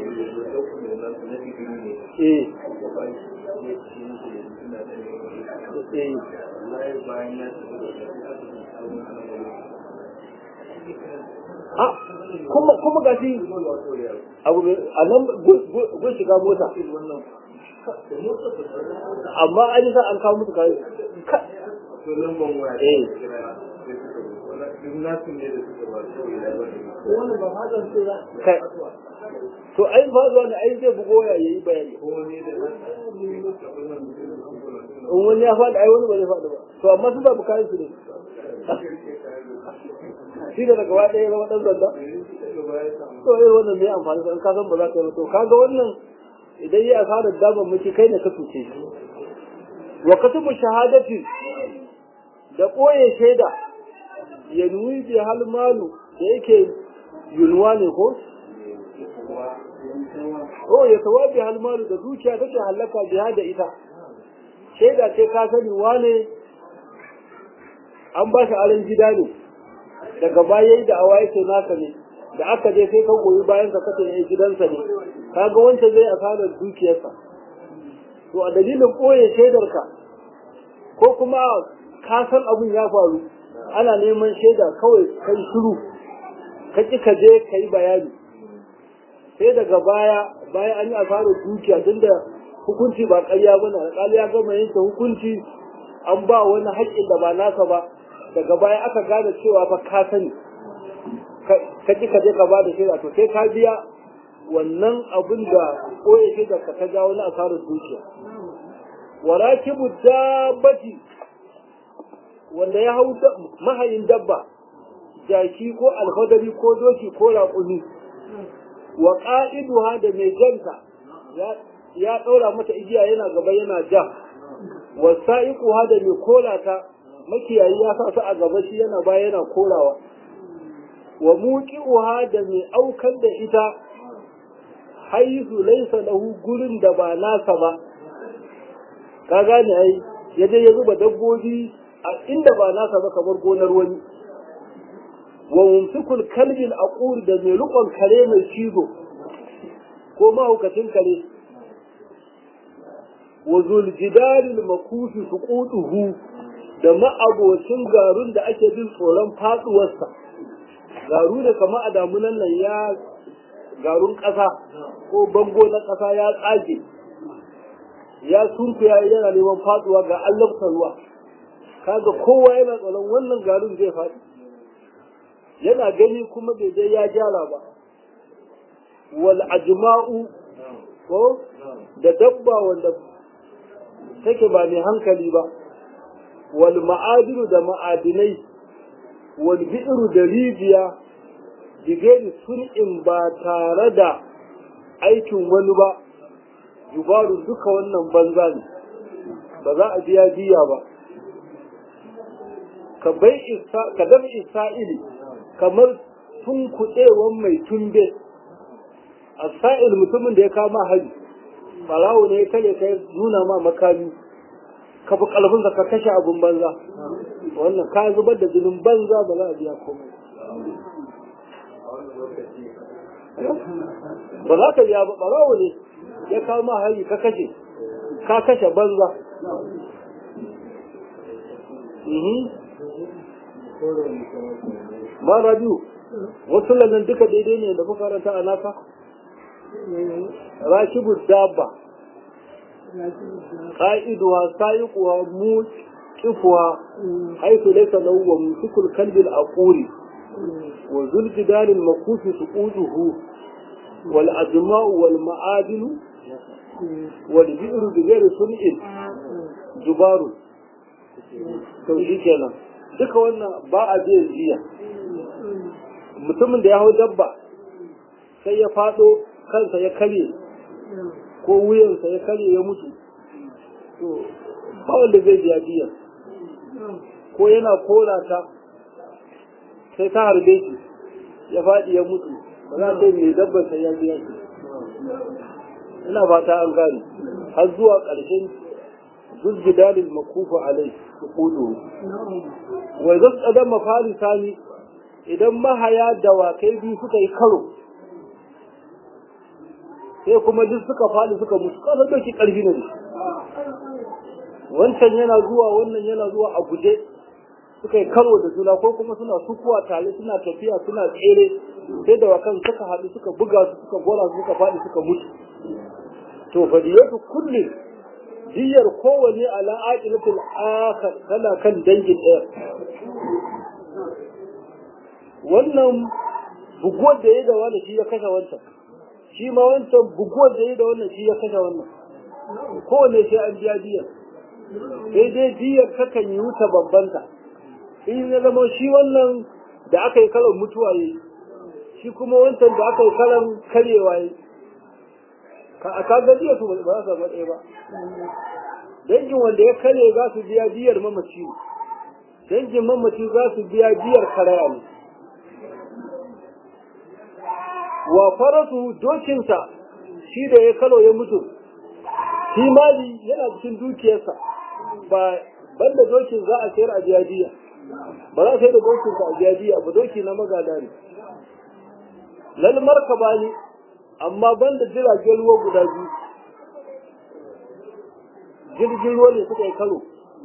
Eh. Eh. Ah, kuma kuma ga shi abu a nan gun shiga mota amma an yi sa an kawo musu kayan eh kai to ai ba zuwa ne ai zai bugo ya yi bayani in wani ya faɗi ai wani ba zai faɗi ba to amma su ba bukarin su ne shi da daga ɗaya zama ɗan zanda to irin wannan ne amfani da ka san ba za ka yi ba to kaga wannan idan ya asarar damar miki kai ne ka tuce shi wa katubu shahadati da ɓoye shaida ya nuyi bi hal malu da yake yunwa ne ko Oh ya tawabi hal malu da dukiya take halaka biya da ita shaida ce ka sani wane an ba shi aron gida ne daga baya da awa yake naka ne da aka je sai ka goyi bayan ka kace ne gidansa ne kaga wancan zai asarar dukiyarsa to a dalilin ɓoye shaidarka ko kuma ka san abin ya faru ana neman shaida kawai kai shiru ka ƙi ka je ka yi bayani sai daga baya bayan an yi asarar dukiya tun da hukunci ba ƙarya ba na alƙali ya gama yanke hukunci an ba wani haƙƙin da ba nasa ba daga baya aka gane cewa fa ka sani ka ƙi ka je ka ba da shaida to sai ka biya wannan abin da koya shaida ka ta jawo na asarar dukiya warakibu dabbati wanda ya hau mahayin dabba jaki ko alfadari ko doki ko raƙumi wa ƙa'iduha da mai janta ya ɗaura mata igiya yana gaba yana ja wa sa'iquha da mai kola ta makiyayi ya sa su a gaba shi yana baya yana korawa wa muqi'uha da mai aukar da ita haisu laisa lahu gurin da ba nasa ba ka gane ai ya je ya zuba dabbobi a inda ba nasa ba kamar gonar wani wa mumsikul kalbin aqur da mai rukon kare mai cizo ko mahaukacin kare wa zuljidalil makufi suqutuhu da ma'abocin garun da ake jin tsoron faduwarsa garu da kama a damunan nan ya garun ƙasa ko bango na ƙasa ya tsage ya sunkuya yana neman faduwa ga allafta ruwa kaga kowa yana tsoron wannan garun zai faɗi yana gani kuma bai je ya gyara ba wal ajma'u ko da dabba wanda take ba mai hankali ba wal ma'adinu da ma'adinai wal bi'ru da rijiya digeri sun'in ba tare da aikin wani ba jubaru duka wannan banza ne ba za a biya biya ba ka bai ka dam isra'ili kamar tunkuɗewan mai tumbe a sa'il mutumin da ya kama hari farawo ne ya kare ka nuna ma makami ka fi ƙarfinsa ka kashe abin banza wannan ka zubar da jinin banza ba za a biya komai ba za ka biya ba ɓarawo ne ya kama hari ka kashe ka kashe banza ma rabiu wasu lallan duka daidai ne da muka karanta a naka rakibu dabba qa'iduha sayiquha muqifuha haythu laysa lahu wa musikul kalbi al-aquri wa zul jidal al-makufi suquduhu wal ajma'u wal ma'adinu wal bi'ru bi ghairi sun'in jubaru to shi kenan duka wannan ba a biyan jiya mutumin da ya hau dabba sai ya fado kansa ya karye ko wuyansa ya karye ya mutu to ba wanda zai biya biyan ko yana kora ta sai ta harbe shi ya faɗi ya mutu ba za ta mai dabbar sai ya biya shi ina fata an gane har zuwa ƙarshen zuzgidalin makufa alai su kudu wai zan tsadan mafari sani idan mahaya dawakai biyu suka yi karo sai kuma duk suka faɗi suka mutu kasar doki ƙarfi ne wancan yana zuwa wannan yana zuwa a guje suka yi karo da juna ko kuma suna sukuwa tare suna tafiya suna tsere sai dawakan suka haɗu suka buga su suka gora su suka faɗi suka mutu to fadiyatu kulli diyar kowanne ala aqilatul akhar tana kan dangin ɗaya wannan buguwar da ya da wani shi ya kashe wancan shi ma wancan buguwar da ya da wannan shi ya kashe wannan kowanne sai an biya diyar sai dai diyar takan yi wuta bambanta in ya zama shi wannan da aka yi kalan mutuwa yi shi kuma wancan da aka yi kalan karyewa yi a kaga diyar su ba za su zama ɗaya ba dangin wanda ya karye za su biya diyar mamaci dangin mamaci za su biya diyar karaya ne wa faratu dokinsa shi da ya kalo ya mutu shi mali yana cikin dukiyarsa ba banda dokin za a sayar a jiyadiya ba za a sayar da dokinsa a jiyadiya ba doki na magada ne lal markaba ne amma banda jiragen ruwa guda biyu jirgin ruwa ne suka yi karo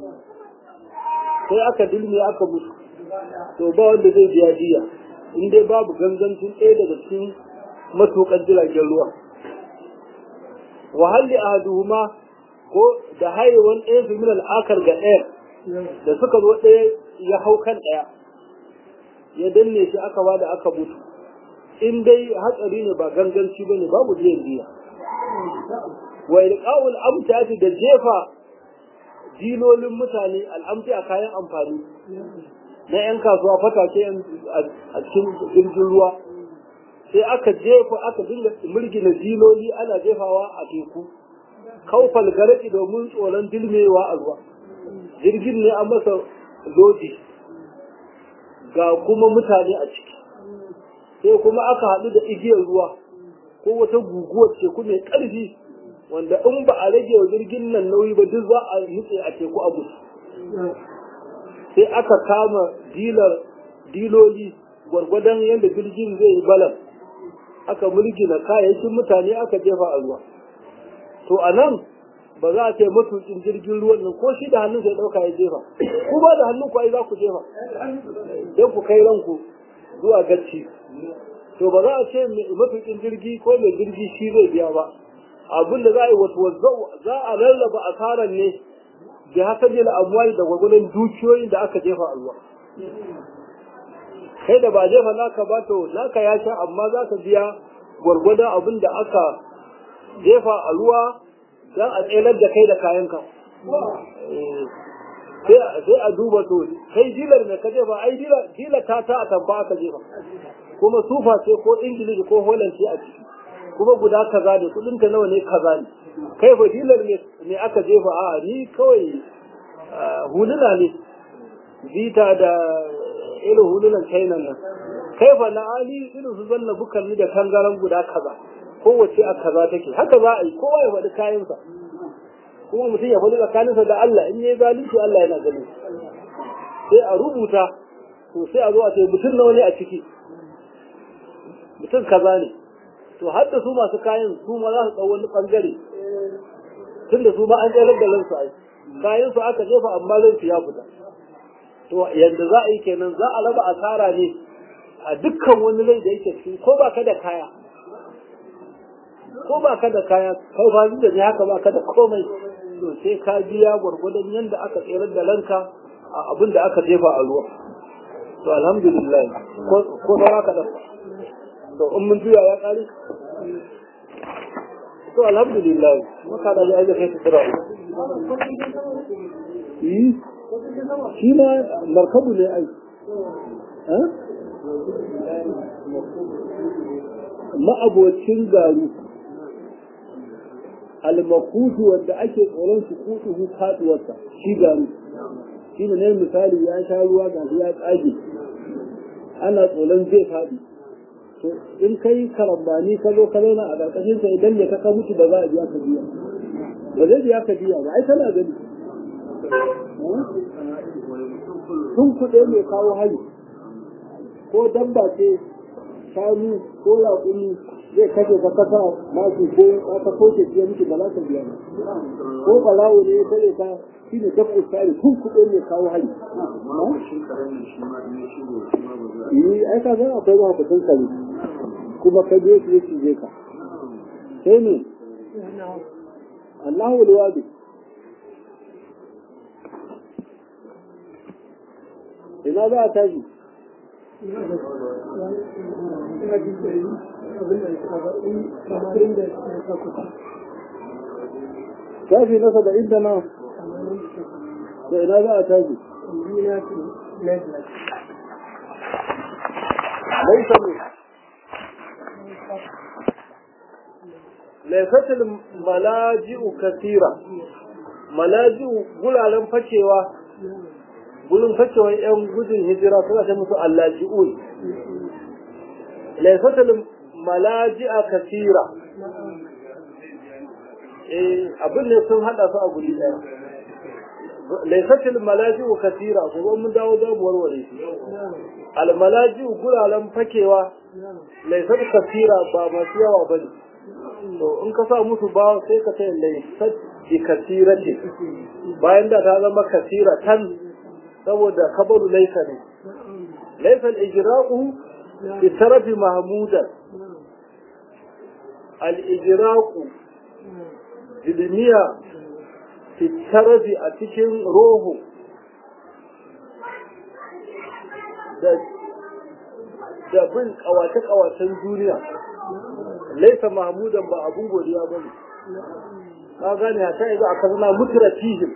sai aka dilme aka mutu to ba wanda zai biya diya in dai babu gangancin ɗaya daga cikin matukan jiragen ruwa wahalli ahaduhuma ko da haiwan ɗaya su min al'akar ga ɗaya da suka zo ɗaya ya hau kan ɗaya ya danne shi aka ba da aka mutu in dai hatsari ne ba ganganci ba ne babu biyan biya wa ilqa'ul amtati da jefa dilolin mutane al'amti a kayan amfani na 'yan kasuwa fatake a cikin jirgin ruwa sai aka jefa aka dinga mirgina diloli ana jefawa a teku kaufal garaki domin tsoron dilmewa a ruwa jirgin ne an masa lodi ga kuma mutane a ciki sai kuma aka haɗu da igiyar ruwa ko ko wata guguwar teku mai ƙarfi wanda in ba a rage wa jirgin nan nauyi ba duk za a nutse a teku a gudu sai aka kama dilar diloli gwargwadon yadda jirgin zai yi balan aka mulgina kayayyakin mutane aka jefa a ruwa to a nan ba za a ce matukin jirgin ruwan nan ko shi da hannun sai ɗauka ya jefa ku ba da hannun ku ai za ku jefa don ku kai ranku zuwa gacci to ba za a ce matukin jirgi ko mai jirgi shi zai biya ba abin da za a yi wasu za a lallaba asarar ne da haka ne amwali da gwagwadon dukiyoyin da aka jefa a ruwa kai da ba jefa naka ba to naka ya sha amma za ka biya gwargwadon abin da aka jefa a ruwa don a tselar da kai da kayanka sai a duba to kai dilar mai ka jefa ai dilar ta ta a tamfa aka jefa kuma sufa ce ko ingilishi ko holland ce a ciki kuma guda kaza ne kudinta nawa ne kaza ne kai fa dilar ne aka jefa a ni kawai huluna ne zita da irin hulunan kainan nan kai fa na ali irin su zanna bukan ni da tangaran guda kaza kowace a kaza take haka za a yi kowa ya faɗi kayansa kuma mutum ya faɗi tsakaninsa da Allah in yi zalunci Allah yana ganin sai a rubuta to sai a zo a ce mutum nawa ne a ciki mutum kaza ne to har da su masu kayan su ma za su ɗau wani ɓangare tun da su ma an tsayar da lansu ai kayan su aka jefa amma lansu ya fita to yadda za a yi kenan za a raba asara ne a dukkan wani rai da yake cikin ko ba ka da kaya ko ba ka da kaya kai ba da ne haka ba ka da komai to sai ka biya gwargwadon yadda aka tsayar da lanka a abin da aka jefa a ruwa to alhamdulillah ko saura ka dafa to in mun juya ya kare to alhamdulillah maka da ya kai tsira yi shi ma markabu ne ai ma'abocin garu almakutu wanda ake tsoron su kutu faduwarsa shi garu shi ne misali ya sha ruwa ga ya tsage ana tsoron zai faɗi to in kai karambani ka zo ka zauna a ƙarƙashin sa idan ne ka ka mutu ba za a biya ka biya ba zai biya ka biya ba ai kana gani tun kuɗe mai kawo hari ko dabba ce shanu ko raƙumi zai kashe ka kasa masu ko ka koke ce miki ba za ka biya ba ko ɓarawo ne ya tare ka shi ne dabba tsari tun kuɗe mai kawo hari yi ai ka san akwai mahaifin kare kuma ka je su ya cije ka sai ne Allahu alwadi ina za a tashi shafi na saba'in da nan da ina za a tashi ليس ليست الملاجئ كثيرة ملاجئ guraren fakewa gurin fakewa yan gudun hijira suna ta musu allaji'un laifatul malaji'a kasira eh abin ne sun hada su a guri daya laifatul malaji'u kasira ko mun dawo da mu warware shi al malaji'u guraren fakewa laifat kasira ba masu yawa bane to in ka sa musu ba sai ka sai laifat bi kasirati bayan da ta zama kasira tan saboda kabaru laifa ne laifa al-ijra'u bi tarafi mahmudan al-ijra'u dilmiya fitarafi a cikin roho da bin kawace-kawacen duniya laisa mahmudan ba abun godiya ba ne ka gane ta yanzu a kasana mutura fihim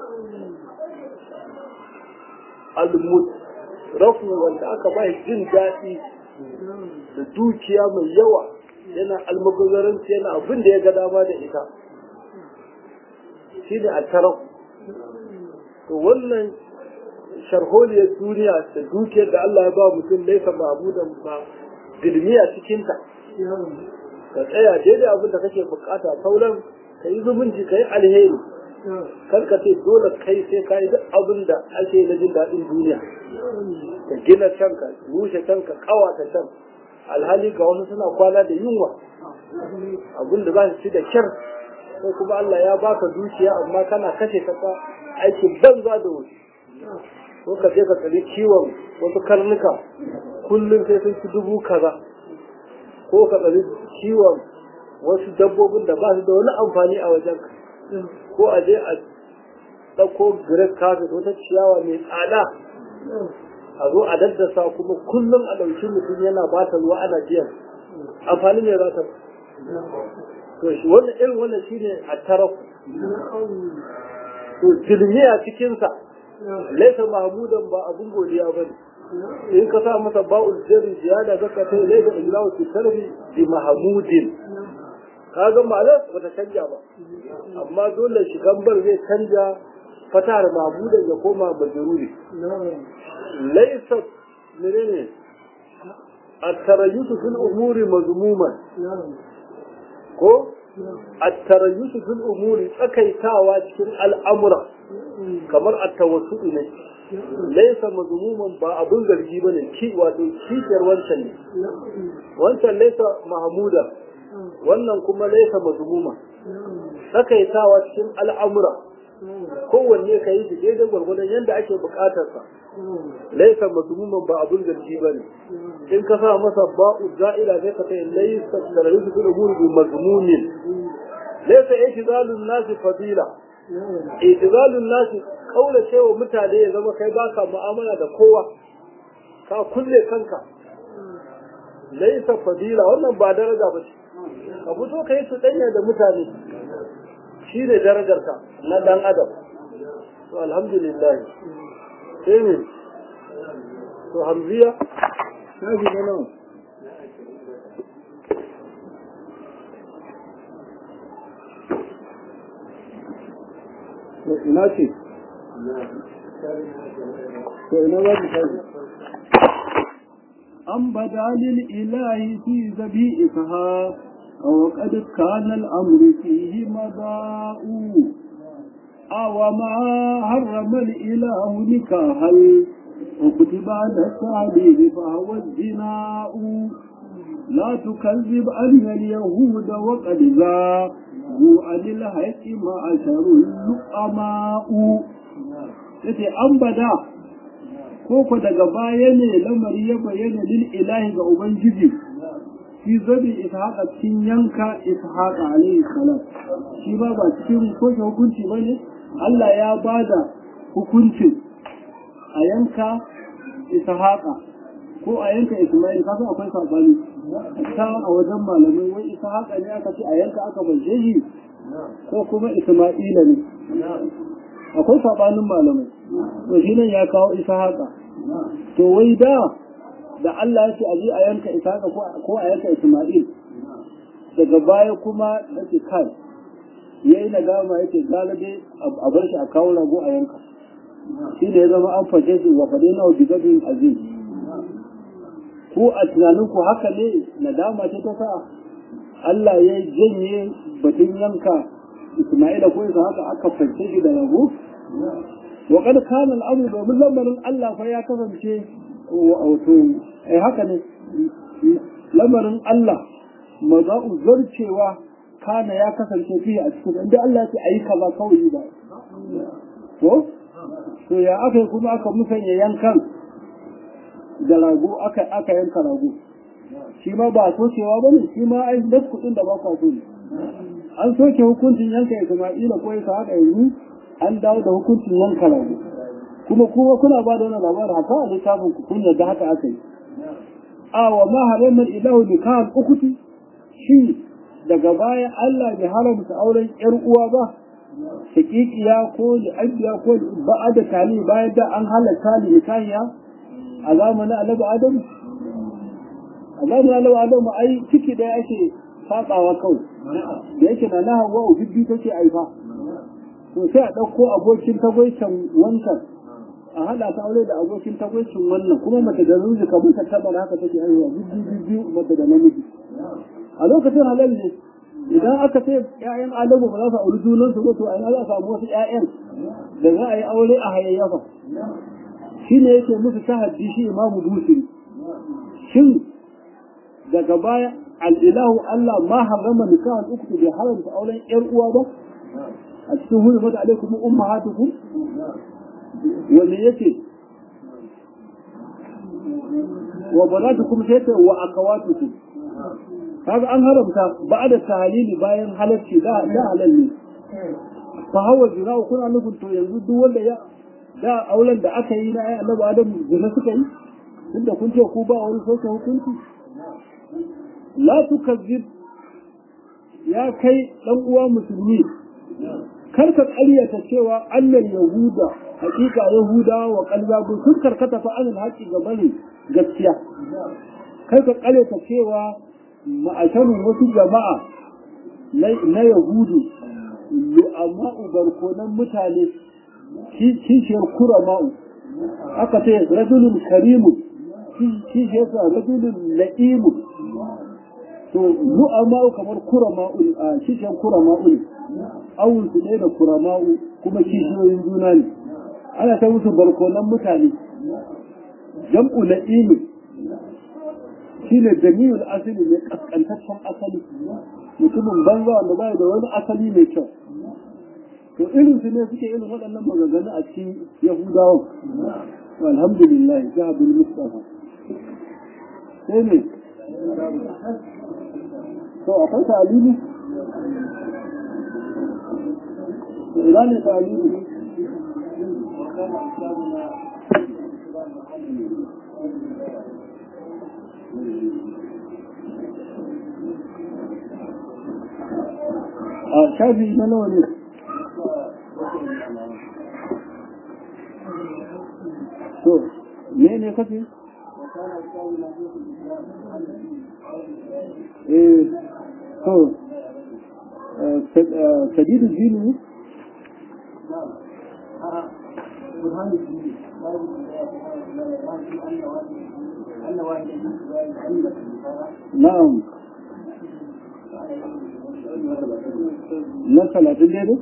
almut rafu wanda aka ba jin daɗi da dukiya mai yawa yana almubazaranci yana abin da ya ga dama da ita shi ne a taraf to wannan sharholiyar duniya da dukiyar da Allah ya ba mutum laifa mabudan ba dilmiya cikinta ka tsaya daidai abin da kake bukata sauran ka yi zumunci ka yi alheri kar ka ce dole kai sai ka yi duk abin da ake na jin daɗin duniya ka gina can ka rushe can ka kawata can alhali ga wasu suna kwana da yunwa abin da za su ci da kyar sai kuma Allah ya baka dukiya amma kana kashe kasa aikin banza da wasu ko ka je ka tsari kiwon wasu karnuka kullum sai sun ci dubu kaza ko ka tsari kiwon wasu dabbobin da ba su da wani amfani a wajen ko a je a ɗauko great carpet wata ciyawa mai tsada a zo a daddasa kuma kullum a ɗauki mutum yana ba ta ruwa ana biyan amfani ne za ta to shi wannan irin wannan shine a tarafu to tilmi a cikinsa laisa mahmudan ba abun godiya ba ne in ka sa masa ba'ul jari ziyada zaka ta laisa ijlahu fi tarbi bi mahmudin kaga ma'anar ba ta canja ba amma dole shi gambar zai canja fatar mahmudan ya koma majruri laisa menene at-tarayyutu fil umuri mazmuman ko at-tarayyutu fil umuri tsakaitawa cikin al'amura kamar at-tawassu ne laisa mazmuman ba abun zargi bane ki wato kishiyar wancan ne wancan laisa mahmuda wannan kuma laisa mazmuma tsakaitawa cikin al'amura kowanne ka yi daidai gwargwadon yadda ake bukatarsa laisa mazmuman ba abun zargi ba ne in ka sa masa ba'u za'ila sai ka kai laisa da rayu su da gurbi mazmumin laisa itizalun nasi fadila itizalun nasi kaula cewa mutane ya zama kai baka mu'amala da kowa ka kulle kanka laisa fadila wannan ba daraja ba ce ka fito ka yi su danya da mutane shi ne darajarka na dan adam to alhamdulillah sai ne to hamziya na ji na nawa ina ce to ina za ki tashi أم بدا للإله في ذبيئتها وقد كان الأمر فيه مضاء أو ما حرم الإله نكاحا وكتب على التعبير فهو الزناء لا تكذب أن اليهود وقد زاغوا عن الحق معشر اللؤماء yace an bada ko ko daga baya ne lamari ya bayyana lil ilahi ga ubangiji fi zabi ishaqa cikin yanka ishaqa alayhi salam shi ba ba cikin ko hukunci bane Allah ya bada hukuncin a yanka ishaqa ko a yanka isma'il kaga akwai sabani ta a wajen malamai wai ishaqa ne aka ce a yanka aka baje shi ko kuma isma'ila ne akwai sabanin malamai to shi nan ya kawo ishaqa to wai da da Allah ya ce a je a yanka ishaqa ko a yanka isma'il daga baya kuma yake kai yayi nadama yake galibi a bar shi a kawo rago a yanka shi ne ya zama an fashe shi wa fade na bigabin aziz ko a tunanin ku haka ne nadama ce ta sa Allah ya janye batun yanka Isma'ila ko isa haka aka fashe shi da rago wa kad kana al'amru domin lamarin Allah fa ya kasance wato ai haka ne lamarin Allah maza'u zarcewa kana ya kasance fiye a cikin inda Allah ya ce ayi kaza kawai ba ko to ya aka kuma aka musanya yankan da rago aka aka yanka rago shi ma ba sokewa ba ne shi ma ai das kuɗin da ba kwa so ne an soke hukuncin yanka Isma'ila ko ya haka yanzu an dawo da hukuncin yanka rago kuma kuma kuna ba da wannan labarin haka a littafin ku kun yadda haka aka yi a wa ma haramar ilahu nikahan ukuti shi daga baya Allah bai haramta auren yar uwa ba shakikiya ko li'abiya ko ba'a da tali bayan da an halatta li nikahiya a zamanin annabi adam a zamanin annabi adam ai ciki da ake sabawa kawai da yake na na hawa bibbi take aifa to sai a ɗauko abokin tagwaicin wancan a haɗa ta aure da abokin tagwaicin wannan kuma mace da namiji kamar ta taɓa haka take haihuwa bibbi bibbi mace da namiji a lokacin halal ne idan aka ce ƴaƴan adamu ba za su auri junan su ba to ai za a samu wasu ƴaƴan da za a yi aure a hayayyafa shine yake musu tahaddi shi imamu busiri shin daga baya al'ilahu Allah ma harrama nikahan uku bai haramta auren ƴar uwa ba a cikin hudu mata alaikum ummahatukum wanda yake wa banatukum sai ta wa akawatukum kaga an haramta ba'da tahlili bayan halacci da da halal ne fa hawa zina kuna nufin to yanzu duk wanda ya da auren da aka yi na ai annabi adam zina suka yi tunda kun ce ku ba wani sauke hukunci la tukazzib ya kai dan uwa musulmi kar ka ƙaryata cewa annal yahuda hakika yahuda wa qalbabu sun karkata fa anil haqi gabanin gaskiya kar ka ƙaryata cewa ma'asharin wasu jama'a na yahudu lu'ama'u barkonan mutane kishiyar kurama'u aka ce rajulun karimu kishiyar sa rajulun la'imu to lu'ama'u kamar kurama'u a kishiyar kurama'u ne awun su ne da kurama'u kuma kishiyoyin juna ne ana ta musu barkonan mutane jam'u la'imu shi ne jami'ul asali mai kaskantaccen asali mutumin banza wanda bai da wani asali mai kyau to irin su ne suke irin waɗannan maganganu a cikin yahudawa alhamdulillah jahabul mustafa sai ne to akwai talili ina ne talili a shafi na nawa ne to me ne kafi eh to sadidu jini na'am na talatin daidai?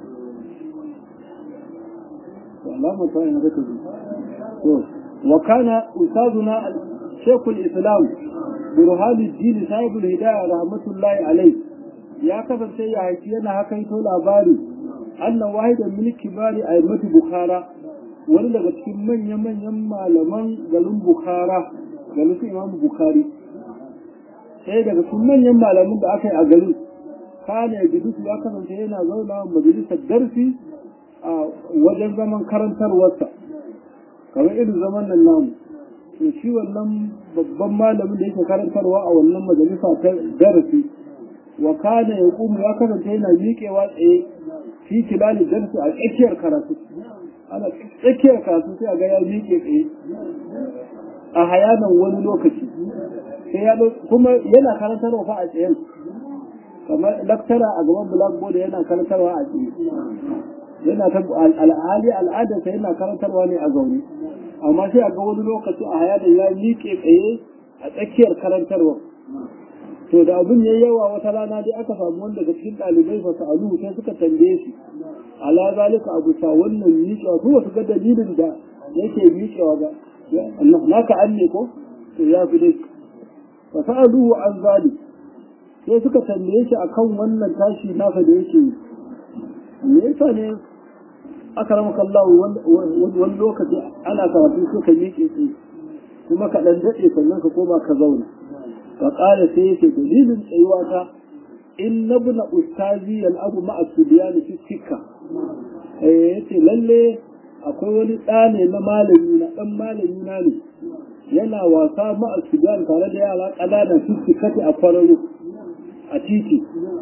alama ta yi na zaka to wa kana ustazuna shekul islam burhanu dini sahibul hidayah rahmatullahi alai ya kasance ya haifi yana hakaito labari annan wahidan min kibari aimatu bukhara wani daga cikin manya-manyan malaman garin bukhara garin su imamu bukhari sai daga cikin manyan malaman da aka yi a garin kana ya ya kasance yana zauna majalisar darsi a wajen zaman karantarwarsa kamar irin zaman nan namu to shi wannan babban malamin da yake karantarwa a wannan majalisa ta darasi wa kana ya kuma ya kasance yana miƙewa tsaye fi kilali darsi a tsakiyar karatu ana tsakiyar karatu sai a ga ya miƙe tsaye a hayanan wani lokaci sai ya kuma yana karantarwa fa a tsayen kamar laktara a gaban blackboard yana karantarwa a tsaye yana ta al'ali al'adarsa yana karantarwa ne a zaune amma sai a ga wani lokaci a haya da ya miƙe tsaye a tsakiyar karantarwa to da abin ya yawa wata rana dai aka samu wanda daga cikin ɗalibai fa sa'alu sai suka tambaye shi ala zalika abu sa wannan miƙewa su wasu ga dalilin da yake miƙewa ga naka an ne ko to ya fi dai fa sa'aluhu an zalik sai suka tambaye shi akan wannan tashi nasa da yake yi me yasa ne aka rama kallahu wani lokaci ana karatu sai ka miƙe tsaye kuma ka ɗan daɗe sannan ka koma ka zauna ka ƙara sai yake dalilin tsayuwa ta in na buna ustazi al'abu ma'a subiyani fi sikka eh yace lalle akwai wani ɗa ne na malami na ɗan malami na ne yana wasa ma'a subiyani tare da yara ƙanana fi sikkati a kwararo a titi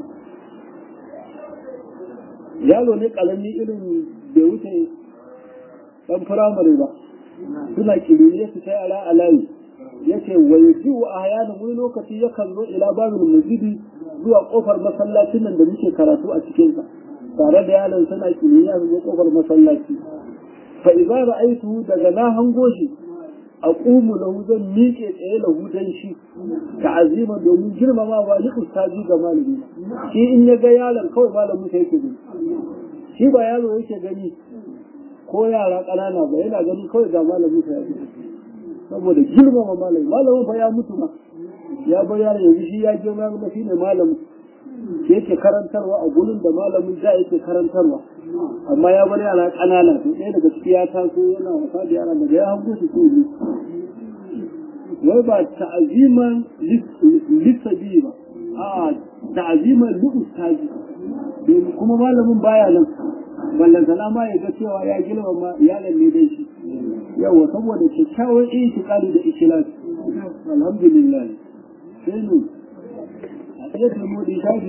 yaro ne ƙarami irin bai wuce ɗan firamare ba suna kiriniya su ta yara a layi ya ce wa ya ji wa a wani lokaci yakan zo ila babin masjidi zuwa kofar masallacin nan da muke karatu a cikinsa tare da yaron suna kiriniya su zo kofar masallaci fa idza ra'aytu daga na hango shi aqumu lahu zan miƙe tsaye lahu dan shi ta'azima domin girmama ba ni ustazi ga malami shi in ya ga yaron kawai malamin sa yake gani shi ba yaro yake gani ko yara ƙanana ba yana ganin kawai ga malamin sa yake saboda girmama malami malamin fa ya mutu ma ya bar yaro yanzu shi ya girma kuma shine malamin yake karantarwa a gurin da malamin da yake karantarwa amma ya bar yara ƙanana to ɗaya daga ciki ya taso yana wasa da yara daga ya hango su sai wai ba ta'aziman lissabi ba a ta'aziman li'ustaji domin kuma malamin baya nan ballantana ma ya ga cewa ya girmama iyalan ne dai shi yawa saboda kyakkyawan itikadi da ikilas alhamdulillah sai ne a ɗaya tilmodi shafi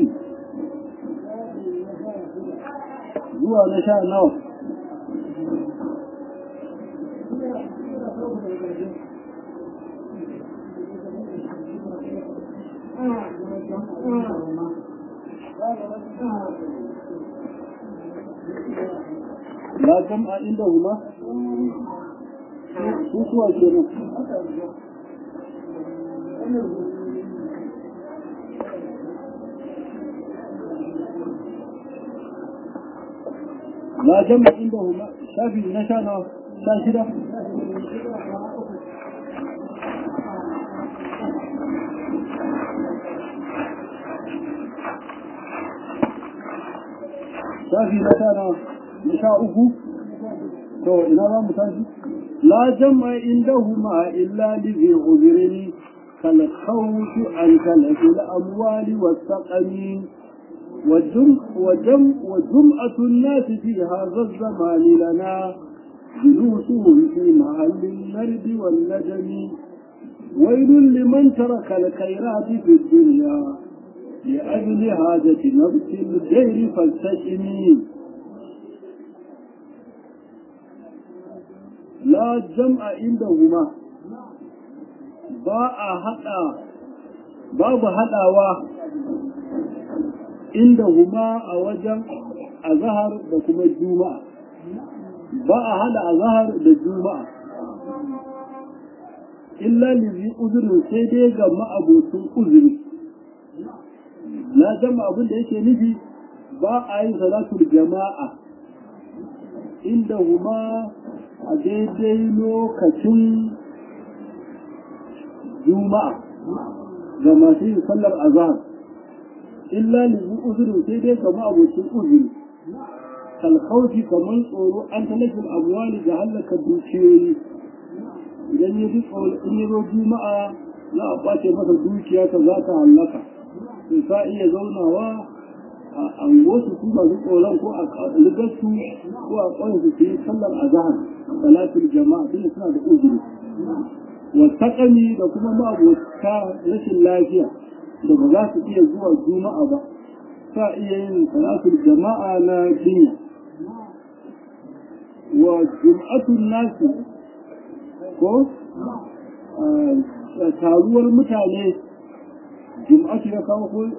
zuwa na sha nawa la jam'a inda huma su kuwa ke nan la jam'a inda huma shafi na sha na sha shida shafi na sha na na sha uku to ina za mu tashi la jam'a indahuma illa li zi uzrin kal khawf an talaf al amwali was saqami وجم وجم وجمعة الناس في هذا الزمان لنا جلوسهم في محل النرد والندم ويل لمن ترك الخيرات في الدنيا لأجل حاجة نفس الدير فالتجمي لا جمع عندهما باء هدا باب هداوا عندهما أوجم أظهر بكم الجمعة باء هدا أظهر بالجمعة إلا لذي أذر سيدي جمع أبو أذر na jama abin da yake nufi ba a yin salatul jama'a inda huma a daidai lokacin juma'a ga masu yin sallar azhar illa lizu uzurin sai dai kama abokin uzuri kalkauci kamar tsoro an talafin abuwali ga hallaka dukiyoyi idan ya ji in ya zo juma'a za a ɓace masa dukiya ta za ta hallaka sai ka iya zaunawa a angosu su masu tsoron ko a ligarsu ko a ƙwansu su yi sallar azahar salatul jama'a tun suna da uzuri wasaƙami da kuma ma'abota rashin lafiya da ba za su iya zuwa juma'a ba sa iya yin salatul jama'a na jinya wa jum'atun nasu ko taruwar mutane jum'atu ya kawo ko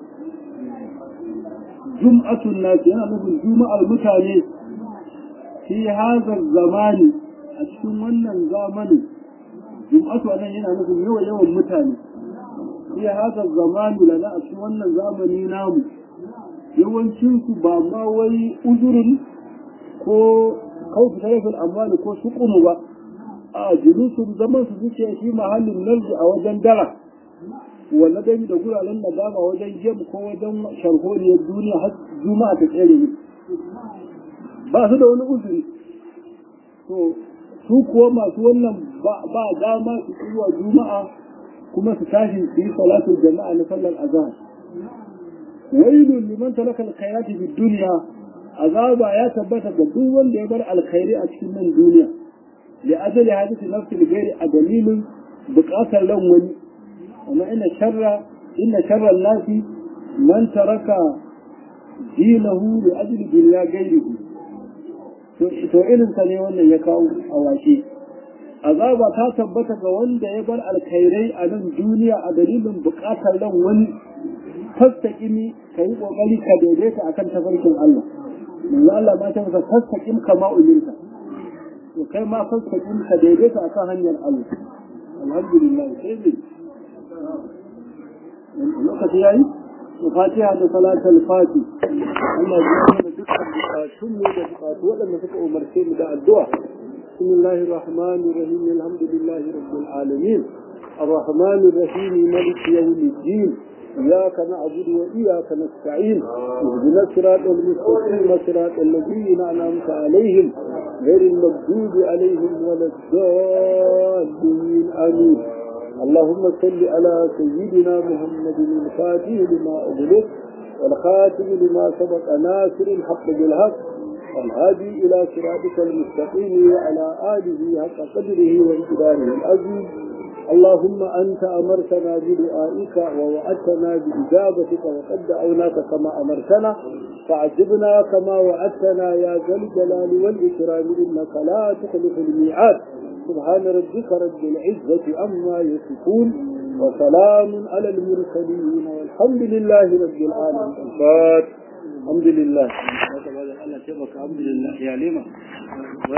jum'atun nasi yana nufin juma'ar mutane fi hazar zamani a cikin wannan zamani jum'atu anan yana nufin yawan yawan mutane fi hazar zamani lana a cikin wannan zamani namu yawancin su ba ma wai uzurin ko kawfi tarafin amwani ko sukumu ba a julusun zaman su suke shi mahallin narji a wajen dara wanda dai da guraren da dama wajen jam ko wajen sharholiyar duniya har juma'a ta tsere ne ba su da wani uzuri to su kuwa masu wannan ba dama su zuwa juma'a kuma su tashi su yi salatul jama'a na sallar azhar wailun liman talaka alkhairati fid dunya azaba ya tabbata ga duk wanda ya bar alkhairi a cikin nan duniya li ajali hadisi nafsi ghairi a dalilin bukatar ran wani amma ina sharra inna sharra nasi man taraka dinahu li ajli dunya ghairihi to irin sa ne wannan ya kawo a washe azaba ta tabbata ga wanda ya bar alkhairai a nan duniya a dalilin bukatar ran wani fastaqimi kai kokari ka daidaita akan tafarkin Allah manzo Allah ma ta masa fastaqim kama umirta to kai ma fastaqim ka daidaita akan hanyar Allah alhamdulillah sai dai lokaci yayi to fatiha da salatul fati Allah ya mana dukkan bukatun mu da bukatu waɗanda suka umarce mu da addu'a bismillahir rahmanir rahim alhamdulillahi rabbil alamin الرحمن الرحيم ملك يوم الدين إياك نعبد وإياك نستعين اهدنا الصراط المستقيم صراط الذين أنعمت عليهم غير المغضوب عليهم ولا الضالين آمين اللهم صل على سيدنا محمد الفاتح لما أغلق والخاتم لما سبق ناصر الحق بالحق والهادي إلى صراطك المستقيم وعلى آله حق قدره وامتداره العظيم اللهم أنت أمرتنا بدعائك ووعدتنا بإجابتك وقد دعوناك كما أمرتنا فعجبنا كما وعدتنا يا ذا الجلال والإكرام إنك لا تخلف الميعاد سبحان ربك رب العزة عما يصفون وسلام على المرسلين والحمد لله رب العالمين الحمد لله الحمد لله يا لما